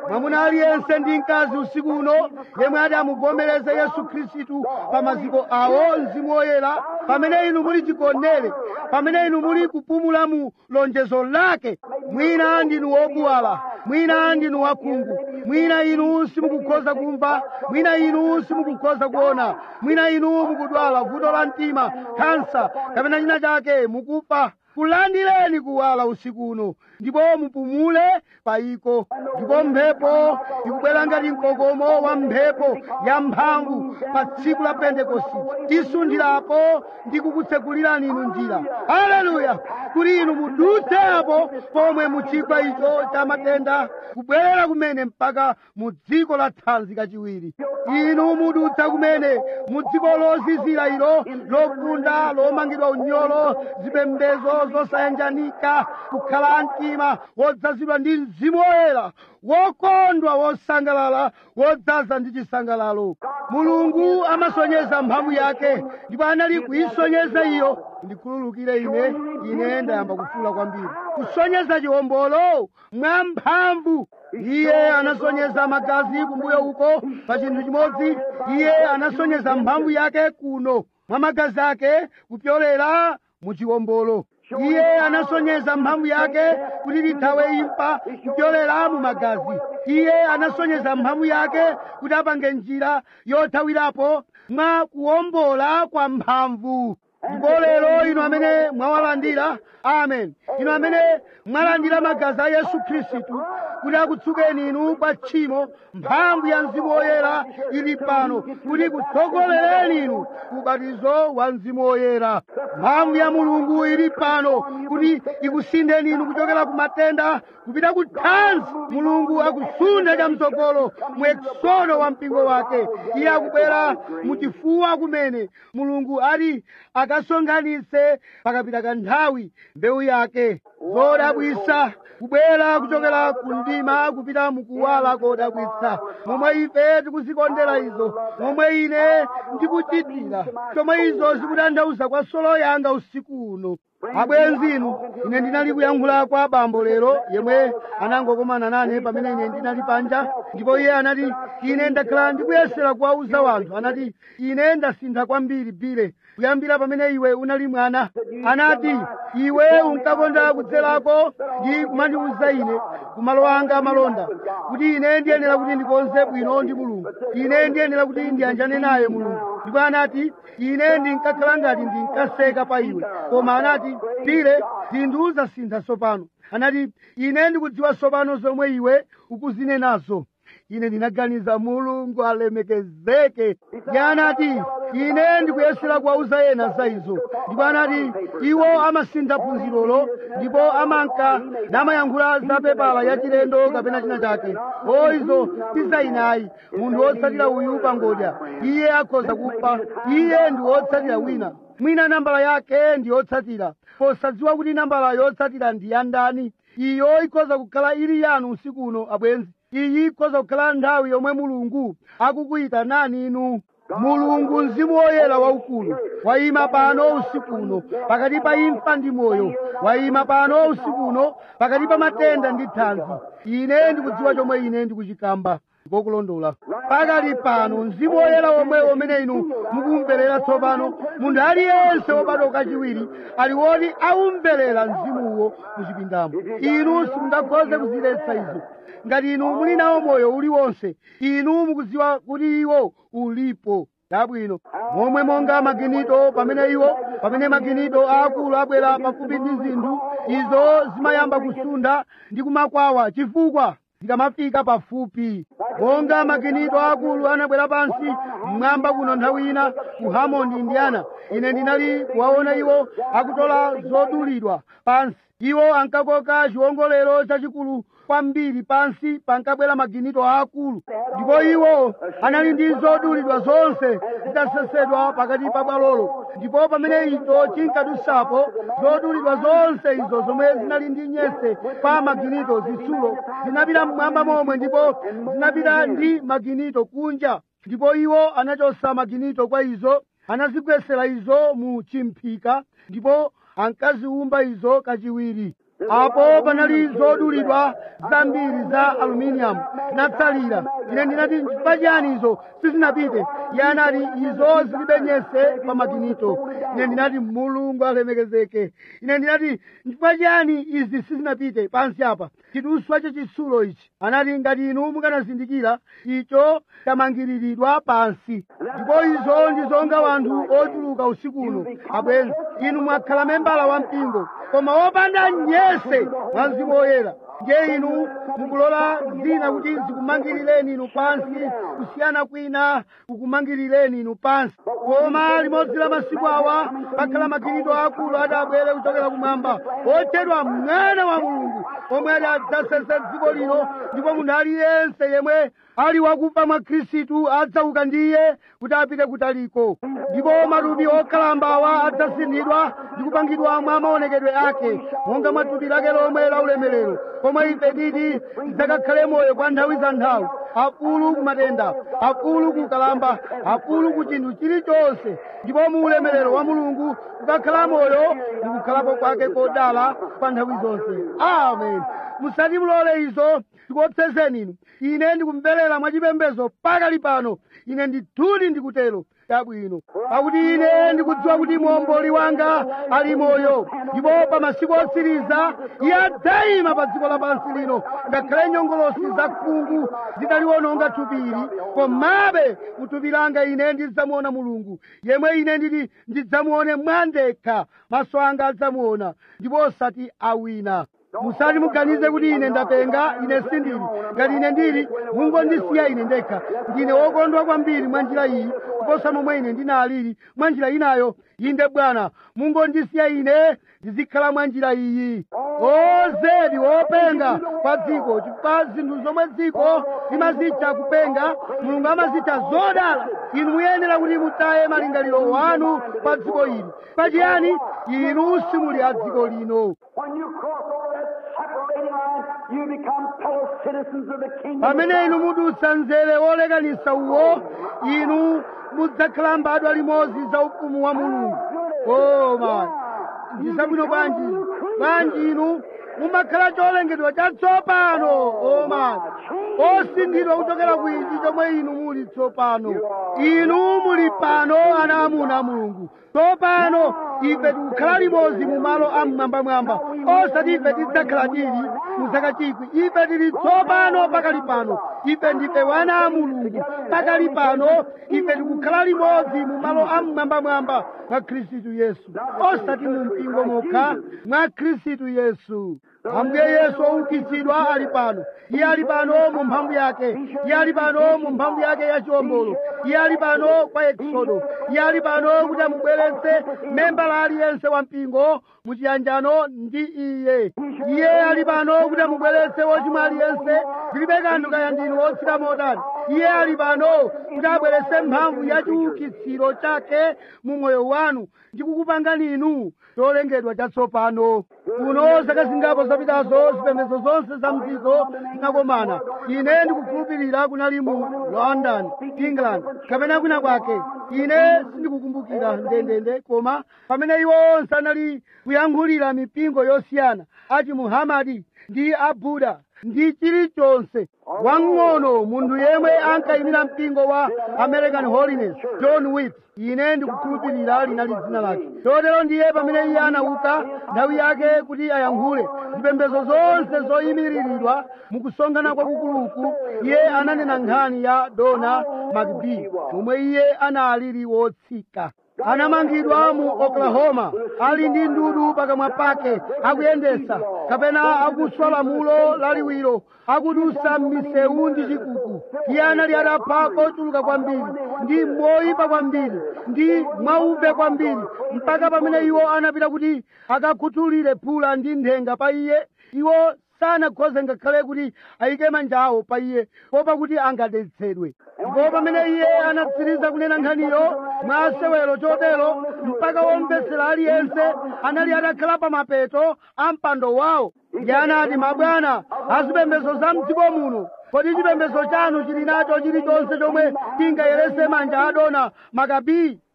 Speaker 1: mwamuna aliyense ndi mkazi usiku uno yemwe ati amuvomereze yesu khristu pa maziko awo mzimu woyera pamene inu muli chigonere pamene inu muli kupumula mu lonjezo lake mwina ndinu wobuwala mwina ndinu wakhungu mwina inu simukukhoza kumva mwina inu simukukhoza kuona mwina inu mukudwala vuto la mtima kansa kapena china chake mukufa kulandireni kuwala usiku uno ndipo mupumule payiko ndipo mphepo ikubwera ngati mkokomo wa mphepo ya mphamvu pa tsiku la pentekosti tisundirapo ndi kukutsekulirani inu njira haleluya kuti inu mudutse apo pomwe muchigwa icho cha matenda kubwerera kumene mpaka mu dziko la thanzi kachiwiri inu mudutsa kumene mu dziko lozizira ilo lofunda lomangidwa unyolo zipembedzo zosayanjanika kukhala mtima wodzazidwa ndi mzimu woyera wokondwa wosangalala wodzaza ndi chisangalalo mulungu amasonyeza mphamvu yake ndipo anali kuyisonyeza iyo ndikhululukire ine ine ndayamba kufula kwambiri kusonyeza chiwombolo mwa mphamvu iye anasonyeza magazi kumbuyo uko pa chinthu chimodzi iye anasonyeza mphamvu yake kuno mwa magazi ake kupyolera mu chiwombolo iye anasonyeza mphamvu yake kuti lithawe imfa kupyolera mu magazi iye anasonyeza mphamvu yake kuti apange njira yothawirapo mwa kuwombola kwa mphamvu ndipo lero inu amene mwawalandira amen inu amene mwalandira magazi a yesu khristu kuti akutsukeni inu kwa tchimo mphamvu ya mzimu woyera ili pano kuti kutsogolereni inu ubatizo wa mzimu woyera mphamvu ya mulungu ili pano kuti ikusindeni inu kuchokera ku matenda kupita ku thanzi mulungu akusunda chamtsogolo mu eksodo wa mpingo wake iye akubwera muchifuwa kumene mulungu ati akasonkhanitse pakapita kanthawi mbewu yake zodabwitsa kubwera kuchokera ku mdima kupita mukuwala kodabwitsa momwe ife tikuzikondera izo momwe ine ndikuchitira chomwe izo zikutanthauza kwa solo yanga usiku uno abwenzi inu ine ndinali kuyankhula kwa bambo lero yemwe anangokomana nane pamene ine ndinali panja ndipo iye anati ine ndakhala ndikuyesera kuwauza wanthu anati ine ndasintha kwambiri bile kuyambira pamene iwe unali mwana anati iwe unkakonda kudzerako ndi kumandiwuza ine kumalo anga amalonda kuti ine ndiyenera kuti ndikonze bwino ndi mulungu ine ndiyenera kuti ndiyanjane naye mulungu ndipo anati ine ndinkakhala ngati ndinkaseka pa iwe koma anati bile zinthu zasintha tsopano anati ine ndikudziwa tsopano zomwe iwe ukuzinenazo ine ndinaganiza mulungu alemekezeke iye anati ine ndikuyesera kuwauza ena za izo ndipo anati iwo amasintha phunzirolo ndipo amanka namayankhula za pepala yachilendo kapena china chake o izo tizainayi munthu wotsatira uyu pangodya iye akhoza kufa iye ndi wotsatira wina mwina nambala yake ndi yotsatira posadziwa kuti nambala yotsatira ndi yandani iyo ikhoza kukhala ili yanu usiku uno abwenzi iyi ikhoza kukhala nthawi yomwe mulungu akukuyitanani inu mulungu mzimu woyera waukulu wayima pano usiku uno pakati pa imfa ndi moyo wayima pano usiku uno pakati pa matenda ndi thanzi ine ndikudziwa chomwe ine ndikuchikamba ngokulondola pakali pano mzimu woyera womwe umene inu mukumverera tsopano munthu aliyense wobadwa kachiwiri ali woti aumverera mzimuwo muchipindamo inu simungakhoze kuziletsa izo ngati inu muli nawo moyo uliwonse inu mukudziwa kuti iwo ulipo chabwino momwe monga maginito pamene iwo pamene maginito aakulu abwera pafupi ndi zinthu izo zimayamba kusunda ndi kumakwawa chifukwa zikamafika pafupi monga maginito akulu anabwera pansi mmwamba kuno nthawi ina ku hammond indiana ine ndinali kuwaona iwo akutola zodulidwa pansi iwo ankakoka chiwongolero chachikulu kwambiri pansi pankabwera maginito aakulu ndipo iwo anali ndi zodulidwa zonse zitasesedwa pakati pa bwalolo ndipo pamene icho chinkadusapo zodulidwa zonse izo zomwe zinali ndi nyese pa maginito zitsulo zinapita mmwamba momwe ndipo zinapita ndi maginito kunja ndipo iwo anachosa maginito kwa izo anazigwesera izo mu chimphika ndipo ankaziwumba izo kachiwiri apo panali zodulidwa zambiri za aluminium natsalira ine ndinati nchifukwa chiyani izo sizinapite iye anati izo zilibe nyese pa maginito ine ndinati mulungu alemekezeke ine ndinati nchifukwa chiyani izi sizinapite pansi apa chiduswa chachitsulo ichi anati ngati inu mukanazindikira icho chamangiriridwa pansi ndipo izo ndi zonga wanthu ochuluka usiku uno abwenzi inu mwakhala membala wa mpingo koma wopanda nyese mwa mzimu woyera ndiye inu mukulola zina kuti zikumangirireni inu pansi kusiyana kwina kukumangirireni inu pansi koma limodzi la masiku awa pakhala maginito akulu ati abwere kuchokera kumwamba otchedwa mwana wa mulungu omwe ati adzasesa dziko lino ndipo munthu aliyense yemwe ali wakufa mwa khristu adzauka ndiye kuti apite kutaliko ndipo matupi okhalambawa adzasinthidwa ndi kupangidwa mwa maonekedwe ake monga mwa thupi lake lomwe la ulemerero pomwe ife titi tidzakakhale moyo kwa nthawi za nthawi akulu ku matenda akulu ku kalamba akulu ku chinthu chilichonse ndipo mu ulemerero wa mulungu kukakhala moyo ndi kukhalapo kwake kodala pa nthawi zonse amen musati mulole izo zikuopsezeni inu ine ndikumverera mwachipembedzo pakali pano ine ndithudi ndikutero chabwino pakuti ine ndikudziwa kuti muomboli wanga ali moyo ndipo pa masiku otsiriza iye adzayima pa dziko lapansi lino ngakhale nyongolosi za khungu zidaliwononga thupili komabe muthupi langa ine ndidzamuona mulungu yemwe ine nditi ndidzamuone mwandekha maso anga adzamuona ndipo osati awina musati muganize kuti ine ndapenga ine sindili ngati ine ndili mungondisiya ine ndekha ndine wokondwa kwambiri mwa njira iyi kuposa momwe ine ndinalili mwa njira inayo inde bwana mungondisiya ine ndizikhala mwa njira iyi ozedi wopenga kwa dziko chifukwa zinthu zomwe dziko limazitcha kupenga mulungu amazitcha zodala inu muyenera kuti mutaye malingaliro wanu pa dziko ili pachiyani inu simuli a dziko lino
Speaker 2: When you cross over that separating line, you become fellow citizens of the kingdom.
Speaker 1: pamene inu mudutsa mzere wolekanitsa uwo inu mudzakhala mbadwa limodzi za ufumu wa mulungu koma ndisabwino bwanji bwanji inu mumakhala cholengedwa chatsopano oma osinthidwa kuchokera ku ichi chomwe inu muli tsopano inu muli pano ana amuna a mulungu tsopano ife tikukhala limodzi mu malo amwambamwamba osati ife tidzakhala tili mu zaka chikwi ife tili tsopano pakali pano ife ndife wana a mulungu pakali pano ife tikukhala limodzi mu malo amwambamwamba mwa khristu yesu osati mu mpingo mokha mwa khristu yesu ambuye yesu oukitsidwa ali pano iye ali pano mu mphamvu yake iye ali pano mu mphamvu yake ya chiwombolo iye ali pano kwa eksodo iye ali pano kuti amubweretse membala aliyense wa mpingo mu chiyanjano ndi iye iye ali pano kuti amubweretse wochimwa aliyense zilibe kanthu kaya ndinu wotsika motani iye ali pano kuti abweretse mphamvu ya chiukitsiro chake mu moyo wanu ndi kukupangani inu cholengedwa chatsopano kuno zaka zingapo zapitazo zipembedzo zonse za mdziko zinakomana ine ndikukhulupirira kunali mu london england kapena kwina kwake ine sindikukumbukira ndendende koma pamene iwo onse anali kuyankhulira mipingo yosiyana achi muhamadi ndi abuda ndi chilichonse wang'ono munthu yemwe ankayimira mpingo wa american holiness john wit ine ndikukhulupirira linali dzina lake chotero ndiye pamene iye anauka nthawi yake kuti ayankhule zipembedzo zonse zoyimiriridwa mukusonkhana kwakukuluku iye ananena nkhani ya dona mcb momwe iye analili wotsika anamangidwa mu oklahoma ali ndi ndudu pakamwa pake akuyendesa kapena akuswa lamulo laliwiro akudusa m'misewu ndi chikuku iye anali atapha kochuluka kwambiri ndi moyipa kwambiri ndi mwauve kwambiri mpaka pamene iwo anapita kuti akakhuthulire phula ndi nthenga pa iye iwo sanakhoze ngakhale kuti ayike manja awo pa iye popa kuti angadetsedwe ndipo pamene iye anatsiriza kunena nkhaniyo mwa sewero chotero mpaka womvetsera aliyense anali atakhala pa mapeto a mpando wawo iye anati mabwana azipembedzo za mdziko muno kodi chipembedzo chanu chili nacho chilichonse chomwe chingayerese manja adona makabii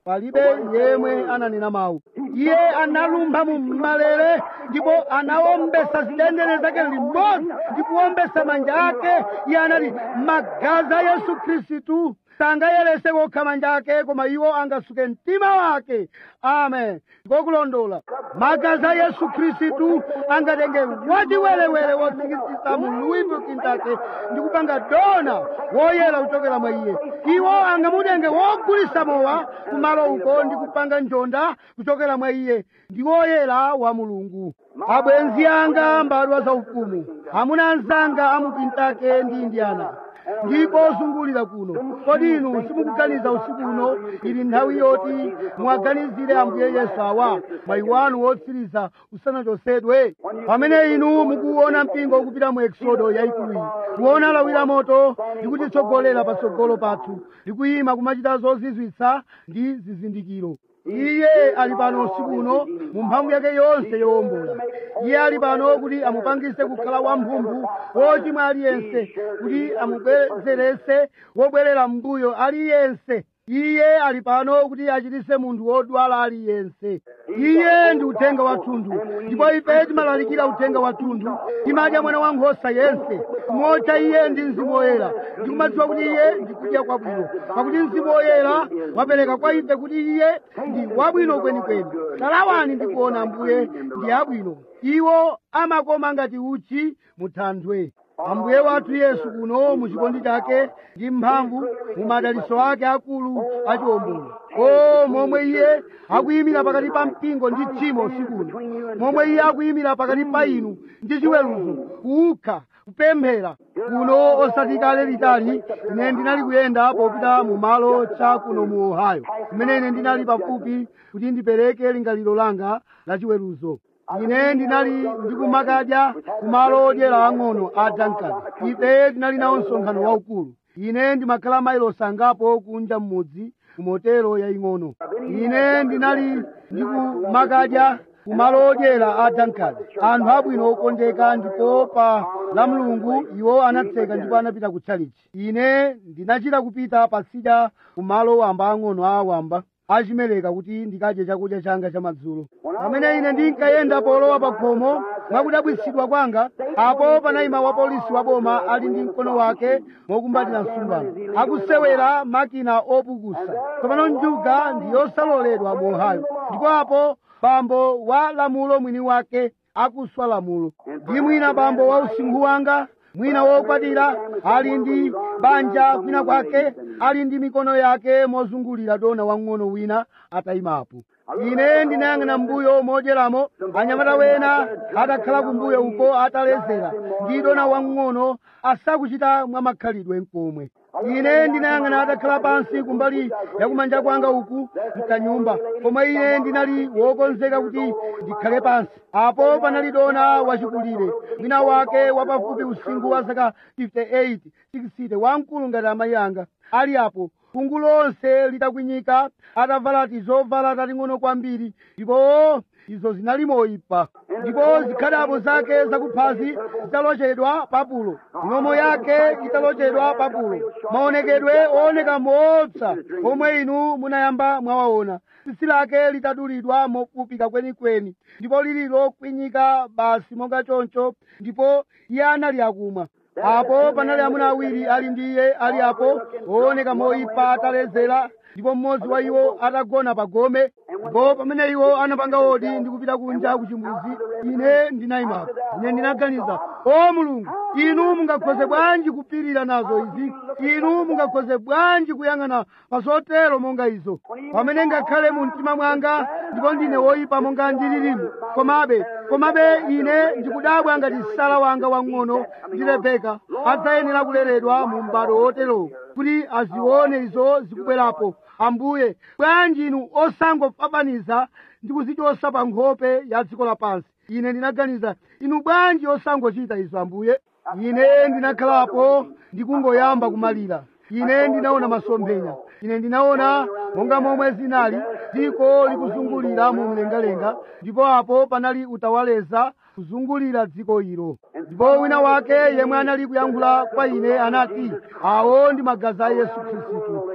Speaker 1: palibe yemwe ananena mawu iye analumpha mu malere ndipo anawombesa zidendene zake limodzi ndi kuwombesa manja ake iye anati magazi a yesu khristu sangayerese kokha manja ake koma iwo angasuke mtima wake amen ngokulondola magazi a yesu khristu angatenge wachiwerewere wotsikitsitsa mu louisville kentucky ndi kupanga dona woyera kuchokera mwa iye iwo angamutenge wogulisa mowa kumalo uko ndi kupanga njonda kuchokera mwa iye ndi woyera wa mulungu abwenzi anga mbadwa zaufumu amuna anzanga amu kentucky ndi indiana ndipo zungulira kuno kodi inu simukuganiza usiku uno ili nthawi yoti muwaganizire ambuye yesu awa mwayi wanu wotsiriza usanachosedwe pamene inu mukuona mpingo ukupita mu eksodo yayikulu iyi kuona lawira moto ndi kutitsogolera patsogolo pathu ndi kuyima kumachita zozizwitsa ndi zizindikiro iye ali pano usiku uno mu mphamvu yake yonse yowombola iye ali pano kuti amupangise kukhala wamphumphu wochimwa aliyense kuti amubwezerese wobwerera m'mbuyo aliyense iye ali pano kuti achitise munthu wodwala aliyense iye ndi uthenga wathunthu ndipo ife timalalikira uthenga wathunthu timadya mwana wankhosa yense kumotcha iye ndi mzimu woyera ndi kumadziwa kuti iye ndi kudya kwabwino pakuti mzimu woyera wapereka kwa ife kuti iye ndi wabwino kwenikweni talawani ndi kuona ambuye ndi abwino iwo amakoma ngati uchi muthanthwe ambuye wathu yesu kuno muchikondi chake ndi mphamvu mu madaliso ake akulu achiwombolo o momwe iye akuyimira pakati pa mpingo ndi tchimo sikuno momwe iye akuyimira pakati pa inu ndi chiweruzo kukha kupemphera kuno osati kale litali ine ndinali kuyenda popita mu malo cha kuno mu ohio kumene ine ndinali pafupi kuti ndipereke lingaliro langa la chiweruzo ine ndinali ndikumakadya kumalo odyera ang'ono a duncan ife tinali nawo msonkhano waukulu ine ndimakhala mailosi angapo kunja mmudzi ku motero yaying'ono ine ndinali ndikumakadya kumalo odyera a duncan anthu abwino okondeka ndipo pa la mulungu iwo anatseka ndipo anapita ku chalichi ine ndinachita kupita pasidya kumalo wamba ang'ono a wamba achimereka kuti ndikadye chakudya changa chamadzulo pamene ine ndinkayenda polowa pa khomo mwakudabwitsidwa kwanga apo panayima wapolisi wa boma ali ndi mkono wake mokumbatira msumbano akusewera makina opukusa tsopano njuga ndi yosaloledwa mu ohio ndipo apo bambo wa lamulo mwini wake akuswa lamulo ndi mwina bambo wa usinkhu wanga mwina wokwatira ali ndi banja kwina kwake ali ndi mikono yake mozungulira dona wang'ono wina atayimapo ine ndinayang'ana mbuyo modyeramo anyamata wena atakhala kumbuyo uko atalezera ndi dona wang'ono asakuchita mwa makhalidwe mkomwe ine ndinayang'ana atakhala pansi kumbali yakumanja kwanga uku mkanyumba pomwe ine ndinali wokonzeka kuti ndikhale pansi apo panali dona wachikulire wina wake wapafupi usinkhu wa zaka 58 60 wamkulu ngati amayi anga ali apo kungu lonse litakwinyika atavala tizovala tating'ono kwambiri ndipo izo zinali moyipa ndipo zikhadabo zake zakuphazi zitalochedwa papulo milomo yake italochedwa papulo maonekedwe ooneka moopsa omwe inu munayamba mwawaona tsitsi lake litadulidwa mofupika kwenikweni ndipo lili lokwinyika basi monga choncho ndipo iye anali akumwa apo panali amuna awiri ali ndi iye ali apo ooneka moyipa atalezera ndipo mmodzi wa iwo atagona pa gome ndipo pamene iwo anapanga odi ndi kupita kunja ku chimbuzi ine ndinayimapo ine ndinaganiza o mulungu inu mungakhoze bwanji kupirira nazo izi inu mungakhoze bwanji kuyang'ana pa zotero monga izo pamene ngakhale mu mtima mwanga ndipo ndine woyipa monga ndililimu komabe komabe ine ndikudabwa ngati sala wanga wang'ono ndi rebeka adzayenera kuleredwa mu m'bado woterowo kuti azione izo zikubwerapo ambuye bwanji inu osangofafaniza ndi kuzichosa pa nkhope ya dziko lapansi ine ndinaganiza inu bwanji osangochita izo ambuye ine ndinakhalapo ndikungoyamba kumalira ine ndinaona masomphenya ine ndinaona monga momwe zinali dziko likuzungulira mu mlengalenga ndipo apo panali utawaleza kuzungulira dziko ilo ndipo wina wake yemwe anali kuyankhula kwa ine anati awo ndi magazi a yesu khristu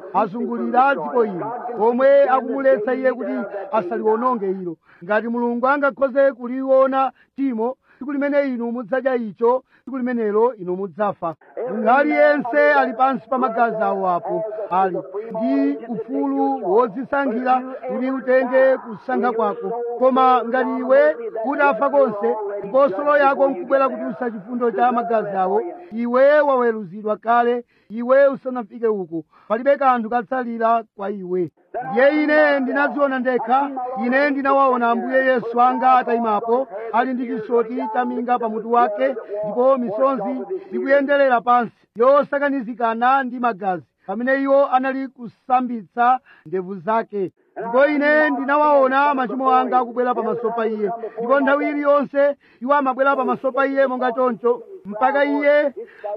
Speaker 1: azungulira dziko ilo omwe akumuletsa iye kuti asaliwononge ilo ngati mulungu angakhoze kuliona timo tsiku limene inu mudzadya icho tsiku limenelo inu mudzafa munthu aliyense ali pansi pa magazi awo apo ali ndi ufulu wodzisankhira kuti utenge kusankha kwako koma ngati iwe utafa konse ndipo solo yako nkubwera kutusa chifundo cha magazi awo iwe waweruzidwa kale iwe usanafike uko palibe kanthu katsalira kwa iwe ndiye ine ndinadziona ndekha ine ndinawaona ambuye yesu anga atayimapo ali ndi chisoti chaminga pamutu wake ndipo misonzi ikuyenderera pansi yosakanizikana ndi magazi pamene iwo anali kusambitsa ndevu zake ndipo ine ndinawaona machimo anga akubwera pamaso pa iye ndipo nthawi iliyonse iwo amabwera pamaso pa iye monga choncho mpaka iye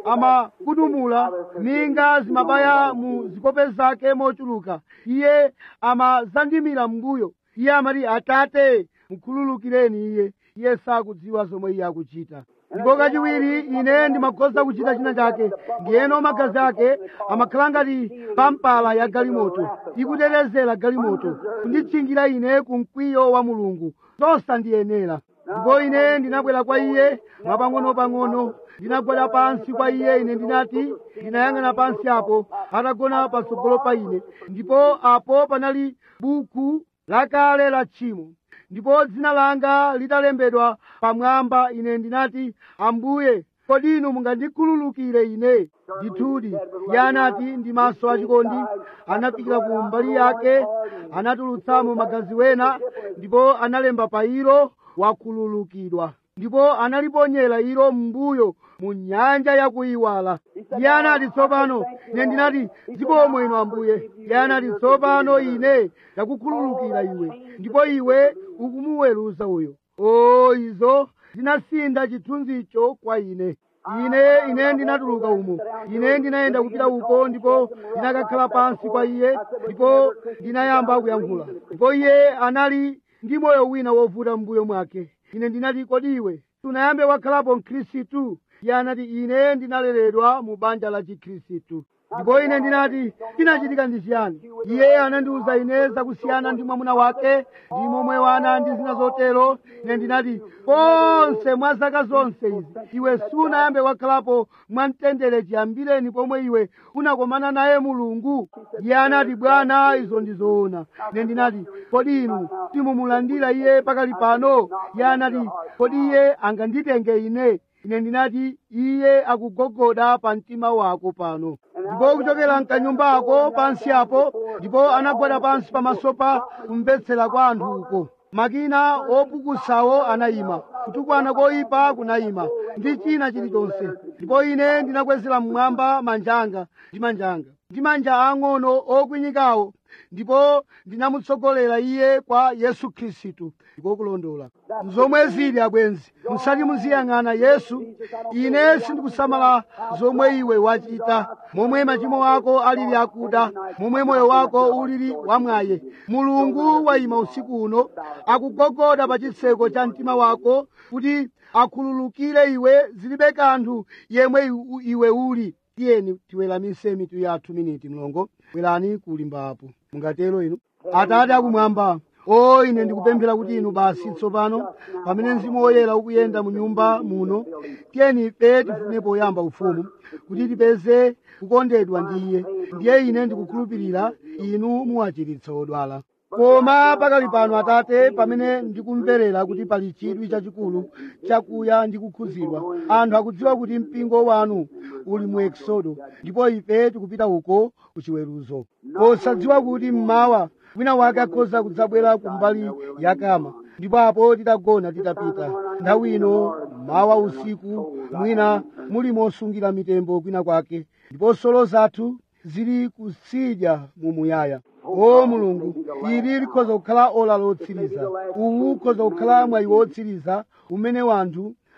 Speaker 1: amakudumula minga zimabaya mu zikope zake mochuluka iye amazandimira mbuyo iye amati atate mukhululukireni iye iye sakudziwa zomwe iye akuchita ndipo kachiwiri ine ndimakhoza kuchita china chake ndiyeno magazi ake amakhala ngati pampala ya galimoto ikutetezera galimoto kunditchingira ine ku mkwiyo wa mulungu zosandiyenera ndipo ine ndinabwera kwa iye mwapang'ono-pang'ono ndinagwada pansi kwa iye ine ndinati ndinayang'ana pansi apo atagona patsogolo pa ine ndipo apo panali buku lakale la tchimo ndipo dzina langa litalembedwa pamwamba ine ndinati ambuye kodi inu mungandikhululukire ine ndithudi iye anati ndi maso achikondi anafikira ku mbali yake anatulutsamo magazi wena ndipo analemba pa ilo wakhululukidwa ndipo analiponyera ilo m'mbuyo mu nyanja yakuyiwala iye anati tsopano ine ndinati zikomo inu ambuye iye anati tsopano ine ndakukhululukira iwe ndipo iwe ukumuweruza uyo o izo zinasintha chithunzicho kwa ine ine ine ndinatuluka umo ine ndinayenda kupita uko ndipo ndinakakhala pansi kwa iye ndipo ndinayamba kuyankhula ndipo iye anali ndi moyo wina wovuta m'mbuyo mwake ine ndinati kodi iwe sunayambe wakhalapo mkhristu iye anati ine ndinaleredwa mu banja la chikhristu ndipo ine ndinati chinachitika ndi chiyani iye anandiwuza ine zakusiyana ndi mwamuna wake ndi momwe wana ndi zina zotero ine ndinati konse mwa zaka zonse izi iwe sunayambe wakhalapo mwamtendere chiyambireni pomwe iwe unakomana naye mulungu iye anati bwana izo ndizoona ine ndinati kodi inu timumulandira iye pakali pano iye anati kodi iye anganditenge ine ine ndinati iye akugogoda pa mtima wako pano ndipo kuchokera mkanyumbako pansi apo ndipo anagwada pansi pamaso pa kumvetsera kwa anthu uko makina opukusawo anayima kutukwana koyipa kunayima ndi china chilichonse ndipo ine ndinakwezera mmwamba manjanga ndi manjanga ndi manja ang'ono okwinyikawo ndipo ndinamutsogolera iye kwa yesu khristu ndiko kulondola zomwe zili abwenzi musati muziyang'ana yesu ine sindikusamala zomwe iwe wachita momwe machimo ako alili akuda momwe moyo wako ulili wamwaye mulungu wayima usiku uno akugogoda pa chitseko cha mtima wako kuti akhululukire iwe zilibe kanthu yemwe iw- iwe uli tiyeni tiweramise mitu yathu miniti mlongo bwerani kulimbapo mungatero inu atate akumwamba o ine ndikupemphera kuti inu basi tsopano pamene mzimu woyera ukuyenda mu nyumba muno tiyeni ife tifune poyamba ufumu kuti tipeze kukondedwa ndi iye ndiye ine ndikukhulupirira inu muwachiritsa odwala koma pakali pano atate pamene ndikumverera kuti pali chidwi chachikulu chakuya ndi kukhuzidwa anthu akudziwa kuti mpingo wanu uli mu eksodo ndipo ife tikupita uko kuchiweruzo posadziwa kuti mmawa wina wake akhoza kudzabwera kumbali yakama ndipo apo titagona titapita nthawi ino mawa usiku mwina muli mosungira mitembo kwina kwake ndipo solo zathu zili kusidya mumuyaya o mulungu ili likhoza kukhala ola lotsiriza uwu ukhoza kukhala mwayi wotsiriza umene wanthu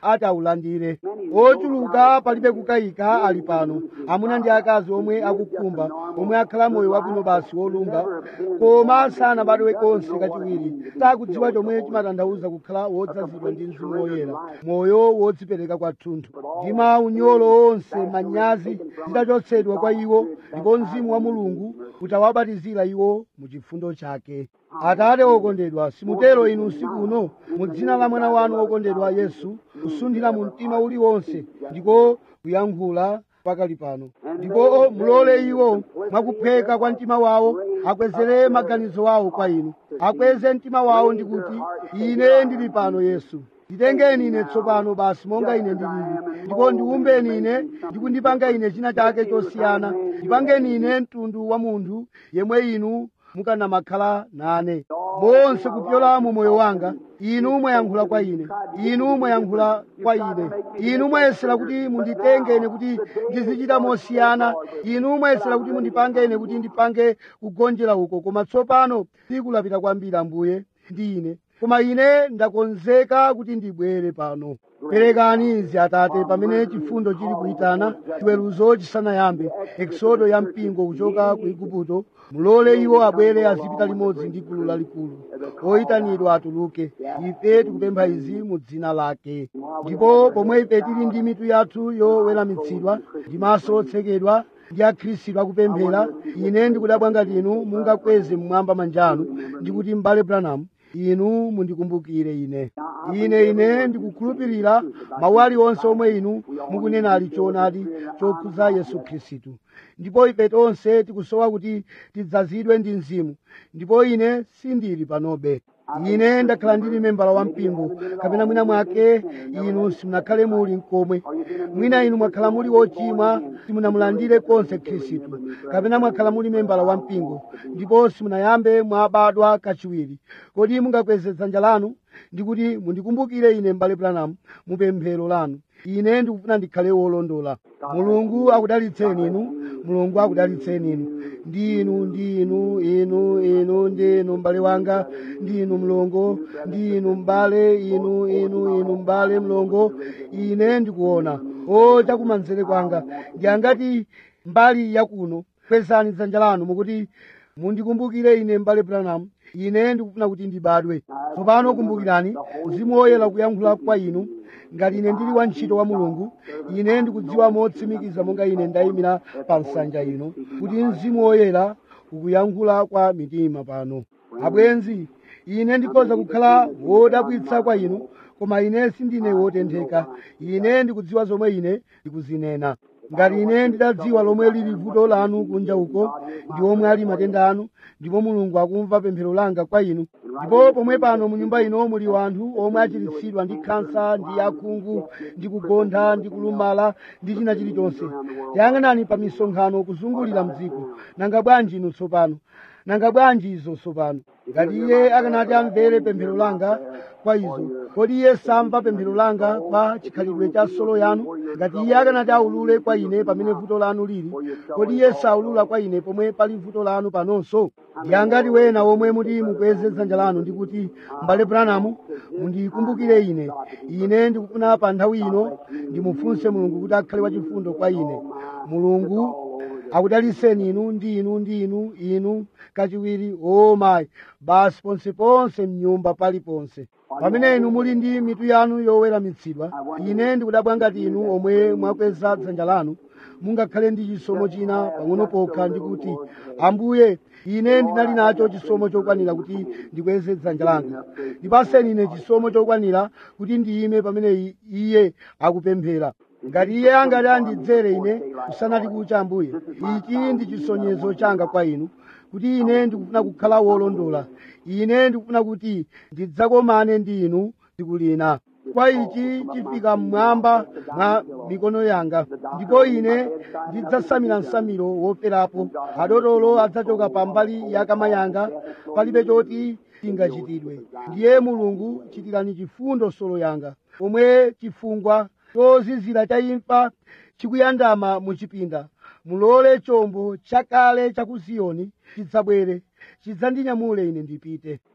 Speaker 1: ati awulandire ochuluka palibe kukayika ali pano amuna ndi akazi omwe akukhumba omwe akhala moyo wabwino basi wolunga koma sanabadwe konse kachiwiri sakudziwa chomwe chimatanthauza kukhala wodzazidwa ndi mzimu woyera moyo wodzipereka kwathunthu ndi maunyolo onse manyazi zitachotsedwa kwa iwo ndipo mzimu wa mulungu utawabatizira iwo mu chifundo chake atate okondedwa simutero inu usiku uno mu dzina la mwana wanu wokondedwa yesu kusunthira mu mtima uliwonse ndiko kuyankhula pakali pano ndipo mulole iwo mwakupheka kwa mtima wawo akwezere maganizo awo kwa inu akweze mtima wawo ndi kuti ine ndili pano yesu nditengeni ine tsopano basi monga ine ndilili ndipo ndiumbeni ine ndikundipanga ine china chake chosiyana ndipangeni ine mtundu wa munthu yemwe inu mukanamakhala nane monse kupyola mu moyo wanga inu mwayankhula kwa ine inu mwayankhula kwa ine inu mwayesera kuti munditenge ine kuti ndizichita mosiyana inu mwayesera kuti mundipange ine kuti ndipange kugonjera uko koma tsopano tsiku lapita kwambiri ambuye ndi ine koma ine ndakonzeka kuti ndibwere pano perekani izi atate pamene chifundo chili kuyitana chiweruzo chisanayambe eksodo ya mpingo kuchoka ku igupto mulole iwo abwere azipita limodzi ndi gulu lalikulu oyitanidwa atuluke ife tikupempha izi mu dzina lake ndipo pomwe ife tili ndi mitu yathu yoweramitsidwa ndi maso otsekedwa ndi akhristu akupemphera ine ndikudabwa ngati inu mungakweze mmwamba manjanu ndikuti m'bale branham inu mundikumbukire ine ine ine ndikukhulupirira mawu aliwonse omwe inu mukunena ali choonadi chokhuza yesu khristu ndipo ife tonse tikusowa kuti tidzazidwe ndi mzimu ndipo ine sindili panobe ine ndakhala ndili membala wa mpingo kapena mwina mwake inu simunakhale muli mkomwe mwina inu mwakhala muli wochimwa simunamulandire konse khristu kapena mwakhala muli membala wa mpingo ndipo simunayambe mwabadwa kachiwiri kodi mungakweze dzanja lanu ndikuti mundikumbukire ine m'bale branham mupemphero lanu ine ndikufuna ndikhale wolondola mulungu akudalitseni inu mulungu akudalitseni inu ndi inu ndi inu inu inu ndi inu m'bale wanga ndi inu mlongo ndi inu m'bale inu inu inu m'bale mlongo ine ndikuona o chakumanzere kwanga ndi angati mbali yakuno kwezani dzanja lanu mukuti mundikumbukire ine m'bale branham ine ndikufuna kuti ndibadwe tsopano kumbukirani mzimu woyera kuyankhula kwa inu ngati ine ndili wantchito wa mulungu ine ndikudziwa motsimikiza monga ine ndayimira pa nsanja ino kuti mzimu woyera ukuyankhula kwa mitima pano abwenzi ine ndikhoza kukhala wodabwitsa kwa inu koma ine sindine wotentheka ine ndikudziwa zomwe ine ndikuzinena ngati ine ndidadziwa lomwe lili vuto lanu kunja uko ndi omwe ali matenda anu ndipo mulungu akumva pemphero langa kwa inu ndipo pomwe pano mu nyumba ino muli wanthu omwe achiritsidwa ndi khansa ndi akhungu ndi kugontha ndi kulumala ndi china chilichonse yang'anani pa misonkhano kuzungulira mdziko nanga bwanji inu tsopano nanga bwanji izo tsopano ngati iye akanati amvere pemphero langa kwa izo kodi iye samva pemphero langa kwa chikhalidwe cha solo yanu ngati iye akanati aulule kwa ine pamene vuto lanu lili kodi iye saulula kwa ine pomwe pali vuto lanu panonso ndi angati wena omwe muti mukweze dzanja lanu ndikuti m'bale branamu mundikumbukire ine ine ndikufuna pa nthawi ino ndimufunse mulungu kuti akhale wachifundo kwa ine mulungu akudaliseni inu ndi inu ndi inu inu kachiwiri o mayi basi ponseponse mnyumba paliponse pamene inu muli ndi mitu yanu yoweramitsidwa ine ndikudabwa ngati inu omwe mwakweza dzanja lanu mungakhale ndi chisomo china pang'ono pokha ndikuti ambuye ine ndinali nacho chisomo chokwanira kuti ndikweze dzanja langa ndipaseni ine chisomo chokwanira kuti ndiyime pamene iye akupemphera ngati iye angati andidzere ine kusanati kucha ambuye ichi ndi chisonyezo changa kwa inu kuti ine ndikufuna kukhala wolondola ine ndikufuna kuti ndidzakomane ndi inu tsiku lina kwa ichi chifika mmwamba mwa mikono yanga ndipo ine ndidzasamira msamiro woferapo adotolo adzachoka pambali ya kama yanga palibe choti chingachitidwe ndiye mulungu chitirani chifundo solo yanga pomwe chifungwa chozizira cha imfa chikuyandama muchipinda mulole chombo chakale cha ku ziyoni chidzabwere chidzandinyamule ine ndipite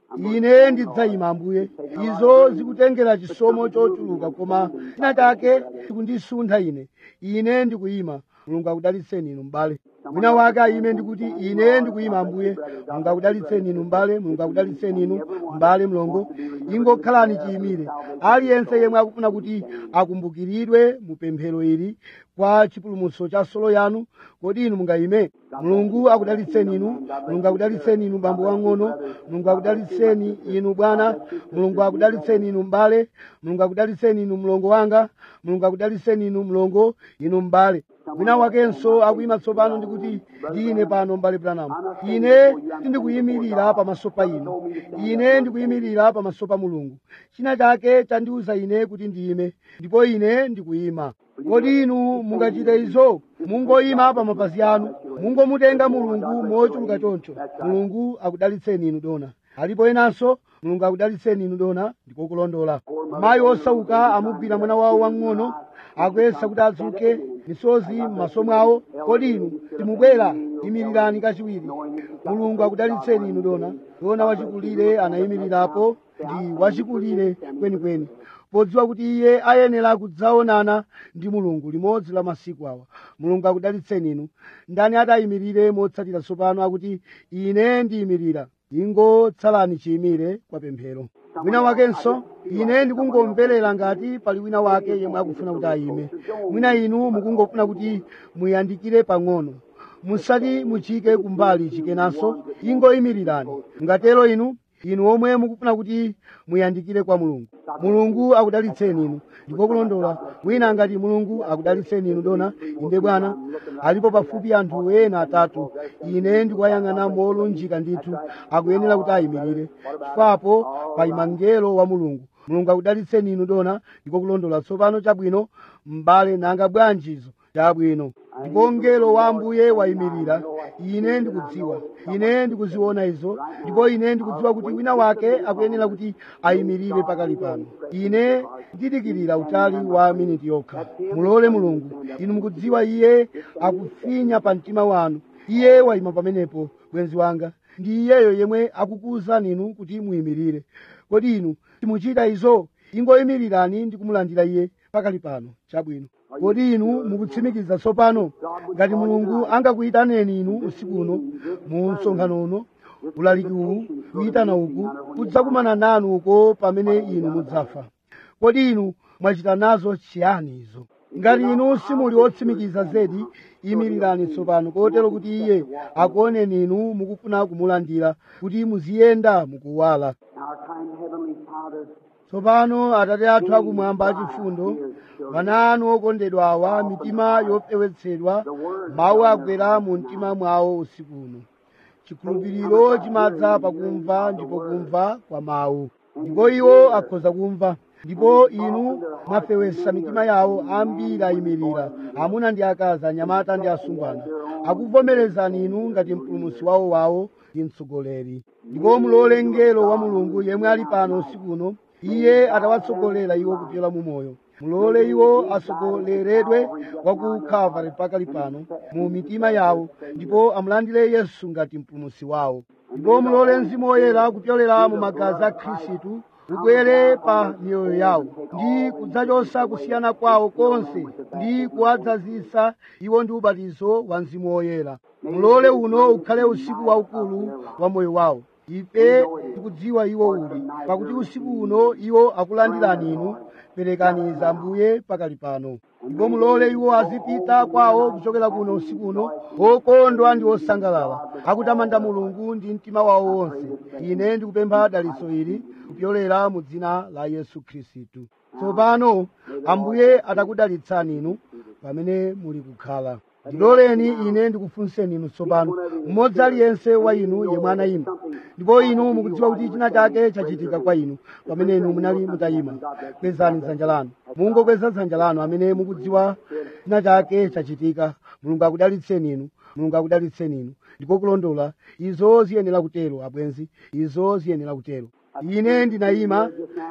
Speaker 1: ine ndidzayima ambuye izo zikutengera chisomo chochuluka koma china chake chikundisuntha ine ine ndikuyima mulungu akudalitseni inu m'bale wina wake ayime ndikuti ine ndikuyima ambuye mulungu akudalitseni inu m'bale mulungu akudalitseni inu m'bale mlongo ingokhalani chiyimire aliyense yemwe akufuna kuti akumbukiridwe mu pemphero ili kwa chipulumutso cha solo yanu kodi inu mungayime mulungu akudalitseni inu mulungu akudalitseni inu bambo wang'ono mulungu akudalitseni inu bwana mulungu akudalitseni inu m'bale mulungu akudalitseni inu mlongo wanga mulungu akudalitseni inu mlongo inu m'bale wina wakenso akuyima tsopano ndikuti ndine pano m'bale branamu ine sindikuyimirira pamaso pa inu ine ndikuyimirira pamaso pa mulungu china chake chandiwuza ine kuti ndiyime ndipo ine ndikuyima kodi inu mungachite izo mungoyima pa mapazi anu mungomutenga mulungu mochuluka choncho mulungu akudalitseni inu dona alipo enanso mulungu akudalitseni inu dona ndikokulondola mayi osauka amugwira mwana wawo wang'ono akuyesa kuti adzuke misozi m'maso mwawo kodi inu timubwera yimirirani kachiwiri mulungu akudalitseni inu dona dona wachikulire anayimirirapo ndi wachikulire kwenikweni podziwa kuti iye ayenera kudzaonana ndi mulungu limodzi la masiku awa mulungu akudalitseni inu ndani atayimirire motsatira tsopano akuti ine ndiyimirira ingotsalani chiyimire kwa pemphero wina wakenso ine ndikungomverera ngati pali wina wake yemwe akufuna kuti ayime mwina inu mukungofuna kuti muyandikire pang'ono musati muchike kumbali chikenanso ingoyimirirani ngatero inu inu omwe mukufuna kuti muyandikire kwa mulungu mulungu akudalitseni inu ndipo kulondola wina ngati mulungu akudalitseni inu dona inde bwana alipo pafupi anthu ena atatu ine ndikuwayang'ana molunjika ndithu akuyenera kuti ayimirire chifukwapo payima mngelo wa mulungu mulungu akudalitseni inu dona ndipo kulondola tsopano chabwino m'bale nanga bwanjizo chabwino ndipo mngelo wa ambuye wayimirira ine ndikudziwa ine ndikuziona izo ndipo ine ndikudziwa kuti wina wake akuyenera kuti ayimirire pakali pano ine ndidikirira utali wa miniti yokha mulole mulungu inu mukudziwa iye akufinya pa mtima wanu iye wayima pamenepo bwenzi wanga ndi iyeyo yemwe akukuwuzani inu kuti muyimirire kodi inu timuchita izo ingoyimirirani ndi kumulandira iye pakali pano chabwino kodi inu mukutsimikiza tsopano ngati mulungu angakuyitaneni inu usiku uno mu msonkhano uno ulaliki uwu kuyitana uku kudzakumana nanu uko pamene inu mudzafa kodi inu mwachita nazo chiyani izo ngati inu simuli otsimikiza zedi yimirirani tsopano kotero kuti iye akuoneni inu mukufuna kumulandira kuti muziyenda mukuwala
Speaker 2: Our kind Heavenly Father,
Speaker 1: tsopano atate athu akumwamba achifundo ana anu okondedwa awa mitima yofewetsedwa mawu agwera mu mtima mwawo usiku uno chikhulupiriro chimadza pakumva ndipo kumva kwa mawu ndipo iwo akhoza kumva ndipo inu mwafewetsa mitima yawo ambiri ayimirira amuna ndi akazi anyamata ndi asungwana akuvomerezani inu ngati mpulumutsi wawo wawo ndi mtsogoleri ndipo mulole mngelo wa mulungu yemwe ali pano usiku uno iye atawatsogolera iwo kupyola mu moyo mulole iwo atsogoleredwe wa ku calvary pakali pano mu mitima yawo ndipo amulandire yesu ngati mpulumutsi wawo ndipo mulole mzimu woyera kupyolera mu magazi a khristu ubwere pa miyoyo yawo ndi kudzachotsa kusiyana kwawo konse ndi kuwadzazisa iwo ndi ubatizo wa mzimu woyera mulole uno ukhale usiku waukulu wa moyo wawo ife tikudziwa iwo uli pakuti usiku uno iwo akulandirani inu perekani zambuye pakali pano ndipo mulole iwo azipita kwawo kuchokera kuno usiku uno okondwa ndi osangalala akutamanda mulungu ndi mtima wawo wonse ine ndikupempha dalitso ili kupyolera mu dzina la yesu khristu tsopano ambuye atakudalitsani inu pamene muli kukhala ndiloleni ine ndikufunseni inu tsopano mmodzi aliyense wa inu yemwe anayima ndipo inu mukudziwa kuti china chake chachitika kwa inu pamene inu munali mutayima kwezani dzanja lanu mungokweza dzanja lanu amene mukudziwa china chake chachitika mulungu akudalitseni inu mulungu akudalitseni inu ndipo kulondola izo ziyenera kutero abwenzi izo ziyenera kutero ine ndinayima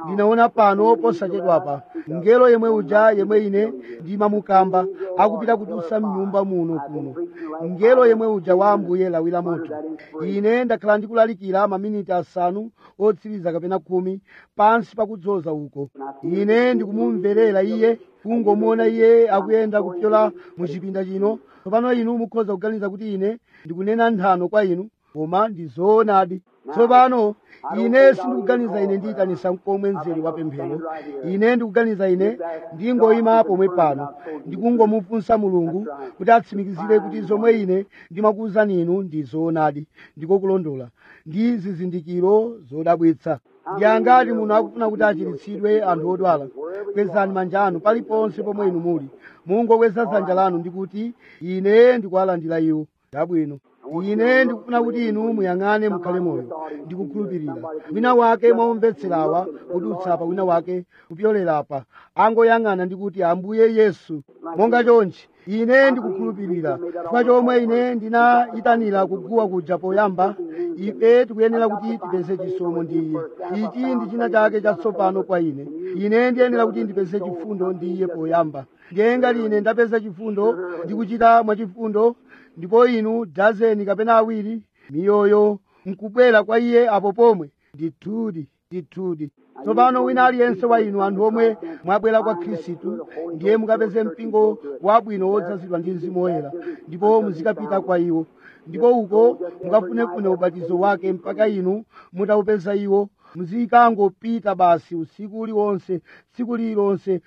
Speaker 1: ndinaona pano posachedwapa mngelo yemwe uja yemwe ine ndimamukamba akupita kutusa mnyumba muno kuno mngelo yemwe uja wa ambuye lawi la moto ine ndakhala ndikulalikira maminiti asanu otsiriza kapena khumi pansi pakudzoza uko ine ndikumumverera iye kungomuona iye akuyenda kupyola mu chipinda chino tsopano inu mukhoza kuganiza kuti ine ndikunena nthano kwa inu koma ndizoonadi tsopano ine sindikuganiza ine ndiyitanisa mkomwe mzere wa pemphero ine ndikuganiza ine ndingoyima pomwe pano ndikungomufunsa mulungu kuti atsimikizire kuti zomwe ine ndimakuwuzani inu ndi zoonadi ndiko kulondola ndi zizindikiro zodabwitsa ndi angati muno akufuna kuti achiritsidwe anthu odwala kwezani manja anu paliponse pomwe inu muli mungokweza dzanja lanu ndikuti ine ndikuwalandira iwo chabwino ine ndikufuna kuti inu muyang'ane mukhale moyo ndikukhulupirira wina wake mwaomvetserawa kudutsa pa wina wake kupyolerapa angoyang'ana ndikuti ambuye yesu monga chonchi ine ndikukhulupirira chifukwa chomwe ine ndinayitanira kuguwa kuja poyamba ife tikuyenera kuti tipeze chisomo ndi iye ichi ndi china chake chatsopano kwa ine ine ndiyenera kuti ndipeze chifundo ndi iye poyamba ndiye ngati ine ndapeza chifundo ndikuchita mwachifundo ndipo inu dazeni kapena awiri miyoyo nkubwera kwa iye apo pomwe ndithudi ndithudi tsopano wina aliyense wa inu anthu omwe mwabwera kwa khristu ndiye mukapeze mpingo wabwino wodzazidwa ndi mzimu woyera ndipo muzikapita kwa iwo ndipo uko mukafunefune ubatizo wake mpaka inu mutawupeza iwo muzikangopita basi usiku uliwonse tsiku lililonse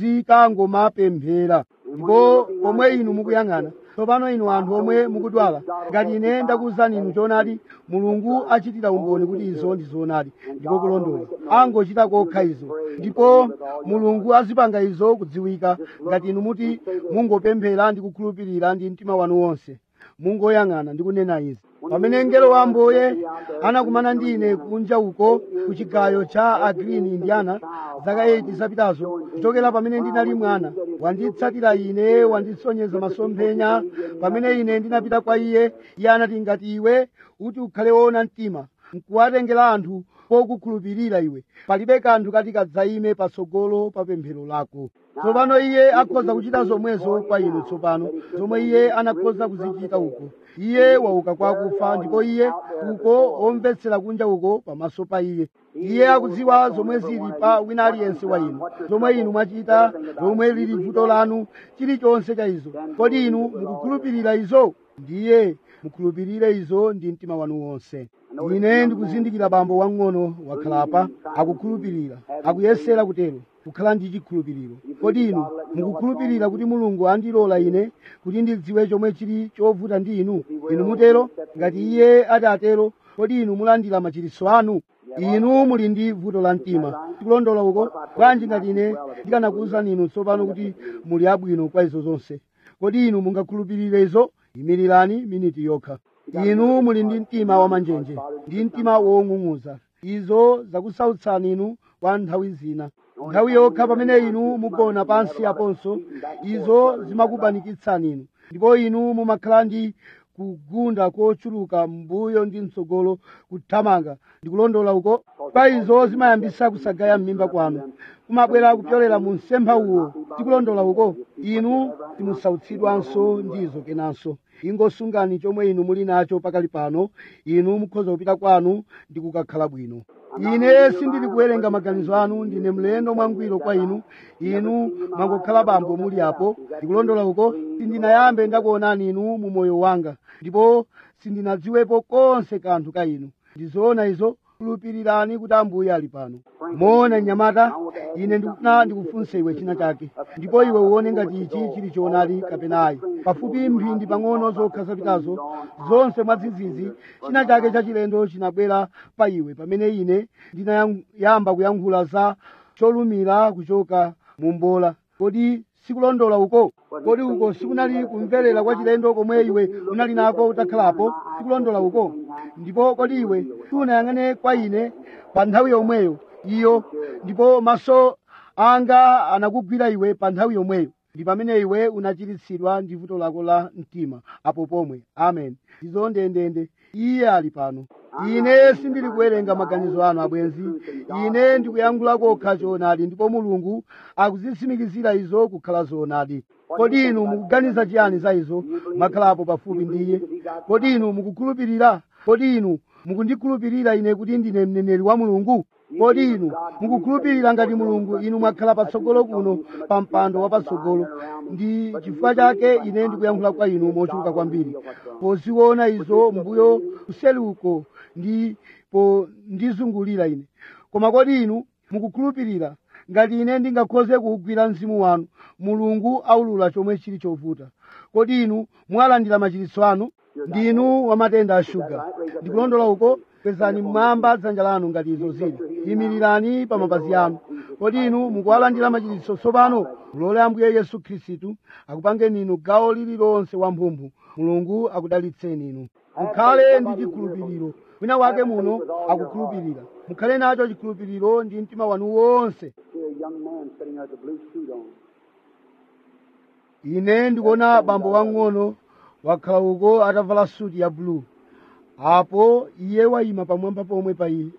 Speaker 1: muzikangomapemphera ndipo pomwe inu mukuyang'ana tsopano inu anthu omwe mukudwala ngati ine ndakuwuzani inu choonadi mulungu achitira umboni kuti izo ndi zoonadi ndipo kulondola angochita kokha izo ndipo mulungu azipanga izo kudziwika ngati inu muti mungopemphera ndi kukhulupirira ndi mtima wanu wonse mungoyang'ana ndi kunena izi pamene mngelo wa ambuye anakumana ndi ine kunja uko ku chigayo cha agreen indiana zaka 8 zapitazo kuchokera pamene ndinali mwana wanditsatira ine wandisonyeza masomphenya pamene ine ndinapita kwa iye iye anati ngati iwe kuti ukhale woona mtima nkuwatengera anthu pokukhulupirira iwe palibe kanthu kati kadzayime patsogolo pa pemphero lako tsopano iye akhoza kuchita zomwezo kwa inu tsopano zomwe iye anakhoza kuzichita uko iye wauka kwa akufa ndipo iye uko omvetsera kunja uko pamaso pa iye iye akudziwa zomwe zili pa wina aliyense wa inu zomwe inu mwachita lomwe lili vuto lanu chilichonse cha izo kodi inu mukukhulupirira izo ndiye mukhulupirire izo ndi mtima wanu wonse ine ndikuzindikira bambo wang'ono wakhalapa akukhulupirira akuyesera kutero kukhala ndi chikhulupiriro kodi inu mukukhulupirira kuti mulungu andilola ine kuti ndidziwe chomwe chili chovuta ndi inu inu mutero ngati iye ati atero kodi inu mulandira machiritso anu inu muli ndi vuto la mtima tikulondola uko bwanji ngati ine ndikanakuwuzani inu tsopano kuti muli abwino kwa izo zonse kodi inu mungakhulupirire izo yimirirani miniti yokha inu muli ndi mtima wamanjenje ndi mtima wong'ung'uza izo zakusautsani inu kwa nthawi zina nthawi yokha pamene inu mugona pansi aponso izo zimakubanikitsani inu ndipo inu mumakhala ndi kugunda kochuluka mbuyo ndi mtsogolo kuthamanga ndikulondola uko pa izo zimayambisa kusagaya m'mimba kwanu kumabwera kupyolera mu msempha uwo tikulondola uko inu timusautsidwanso ndizo kenanso ingosungani chomwe inu muli nacho pakali pano inu mukhoza kupita kwanu ndi kukakhala bwino ine sindili kuwerenga maganizo anu ndine mlendo mwangwiro kwa inu inu mwangokhala bambo muli apo ndikulondola uko sindinayambe ndakuonani inu mu moyo wanga ndipo sindinadziwepo konse kanthu ka inu ndizoona izo khulupirirani kuti ambuye ali pano moona mnyamata ine ndikufuna ndikufunse iwe china chake ndipo iwe uone ngati ichi chili choonadi kapena ayi pafupi mphindi pang'ono zokha zapitazo zonse mwadzidzidzi china chake chachilendo chinabwera pa iwe pamene ine ndinayamba kuyankhula za cholumira kuchoka mu mbola kodi sikulondola uko kodi uko sikunali kumverera kwa chilendo komwe iwe unali nako utakhalapo sikulondola uko ndipo kodi iwe sunayang'ane kwa ine pa nthawi yomweyo iyo ndipo maso anga anakugwira iwe pa nthawi yomweyo ndi pamene iwe unachiritsidwa ndi vuto lako la mtima apo pomwe amen ndizo ndendende iye ali pano ine sindili kuwerenga maganizo anu abwenzi ine ndikuyankhula kokha choonadi ndipo mulungu akuzitsimikizira izo kukhala zoonadi kodi inu mukuganiza chiyani za izo makhalapo pafupi ndi iye kodi inu mukukhulupirira kodi inu mukundikhulupirira ine kuti ndine mneneri wa mulungu kodi inu mukukhulupirira ngati mulungu inu mwakhala patsogolo kuno pa mpando wapatsogolo ndi chifukwa chake ine ndikuyankhula kwa inu mochuluka kwambiri poziona izo mbuyo kuseluko ndipo ndizungulira ine koma kodi inu mukukhulupirira ngati ine ndingakhoze kuwugwira mzimu wanu mulungu aulula chomwe chili chovuta kodi inu mwalandira machiritso anu ndinu wamatenda a shuga ndikulondola uko kwezani mmwamba dzanja lanu ngati izo zili yimirirani pa mapazi anu kodi inu mukuwalandira machiritso tsopano mulole ambuye yesu khristu akupangeni inu gawo lililonse wamphumphu mulungu akudalitseni inu mukhale ndi chikhulupiriro wina wake muno akukhulupirira mukhale nacho chikhulupiriro ndi mtima wanu wonse
Speaker 2: See a young man sitting there with a blue suit on.
Speaker 1: ine ndikuona bambo wang'ono wakhala uko atavala suti ya bulu apo iye wayima pamwamba pomwe pa iye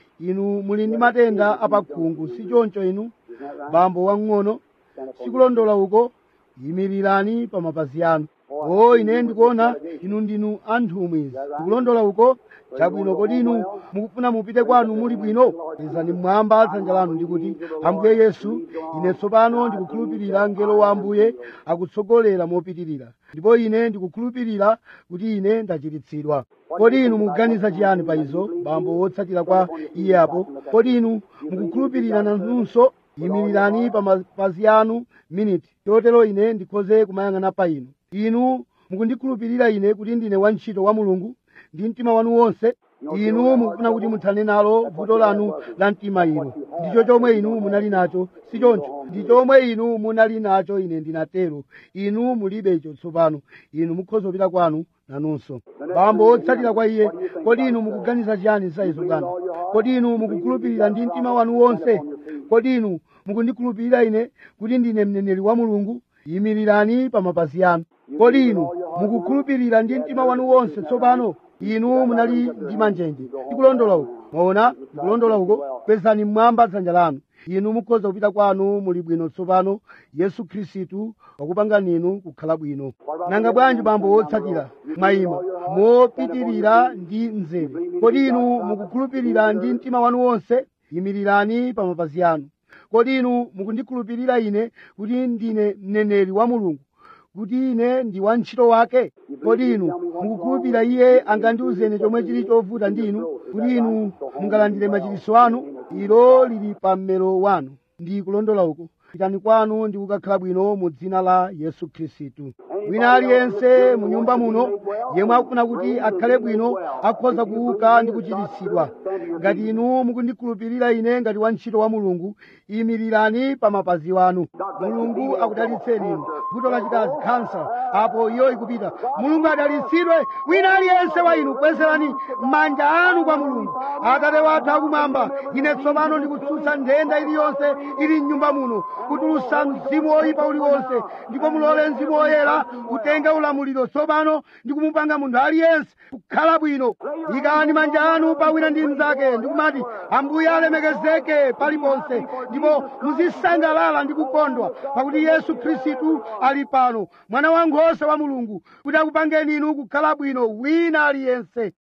Speaker 1: inu muli ndi matenda apakhungu si choncho inu bambo wang'ono sikulondola uko yimirirani pa mapazi anu o ine ndikuona inu ndinu anthumwi ndikulondola uko chabwino kodi inu mukufuna mupite kwanu muli bwino izani mmwamba dzanja lanu ndikuti ambuye yesu ine tsopano ndikukhulupirira mngelo wa ambuye akutsogolera mopitirira ndipo ine ndikukhulupirira kuti ine ndachiritsidwa kodi inu mukuganiza chiyani pa izo bambo wotsatira kwa iye apo kodi inu mukukhulupirira nanunso yimirirani pa mapazi anu miniti chotero ine ndikhoze kumayang'ana pa inu inu mukundikhulupirira ine kuti ndine wantchito wa mulungu ndi mtima wanu wonse inu mukufuna kuti muthane nalo vuto lanu la mtima ilo ndicho chomwe inu munali nacho si choncho ndi chomwe inu munali nacho ine ndinatero inu mulibe icho tsopano inu mukhoza kupita kwanu nanunso bambo wotsatira kwa iye kodi inu mukuganiza chiyani za izo bwana kodi inu mukukhulupirira ndi mtima wanu wonse kodi inu mukundikhulupirira ine kuti ndine mneneri wa mulungu yimirirani pa mapazi anu kodi inu mukukhulupirira ndi mtima wanu wonse tsopano inu munali ndi manjenje ndikulondola uko mwaona ndikulondola uko kwezani mmwamba dzanja lanu inu mukhoza kupita kwanu muli bwino tsopano yesu khristu wakupangani inu kukhala bwino nanga bwanji bambo wotsatira mwayima mopitirira ndi mzere kodi inu mukukhulupirira ndi mtima wanu wonse yimirirani pa mapazi anu kodi inu mukundikhulupirira ine kuti ndine mneneri wa mulungu kuti ine ndi wantchito wake kodi inu mukukhulupirira iye angandiuzeni chomwe chili chovuta ndi inu kuti inu mungalandire machiritso anu ilo lili pa mmero wanu ndi kulondola uko pitani kwanu ndi kukakhala bwino mu dzina la yesu khristu wina aliyense mu nyumba muno yemwe akufuna kuti akhale bwino akhoza kuuka ndi kuchiritsidwa ngati inu mukundikhulupirira ine ngati wantchito wa mulungu yimirirani pa mapazi wanu mulungu akudalitseni inu vuto lachikazi khansa apo iyo ikupita mulungu adalitsidwe wina aliyense wa inu kwezerani manja anu kwa mulungu atate wathu akumwamba ine tsopano ndikutsutsa nthenda iliyonse ili mnyumba muno kutulutsa mzimu woyipa uliwonse ndipo mulole mzimu woyera utenge ulamuliro tsopano ndi kumupanga munthu aliyense kukhala bwino ikani manja anu pa wina ndi mnzake ndikumati ambuye alemekezeke paliponse ndipo muzisangalala ndi kukondwa pakuti yesu khristu ali pano mwana wankhosa wa mulungu kuti akupangeni inu kukhala bwino wina aliyense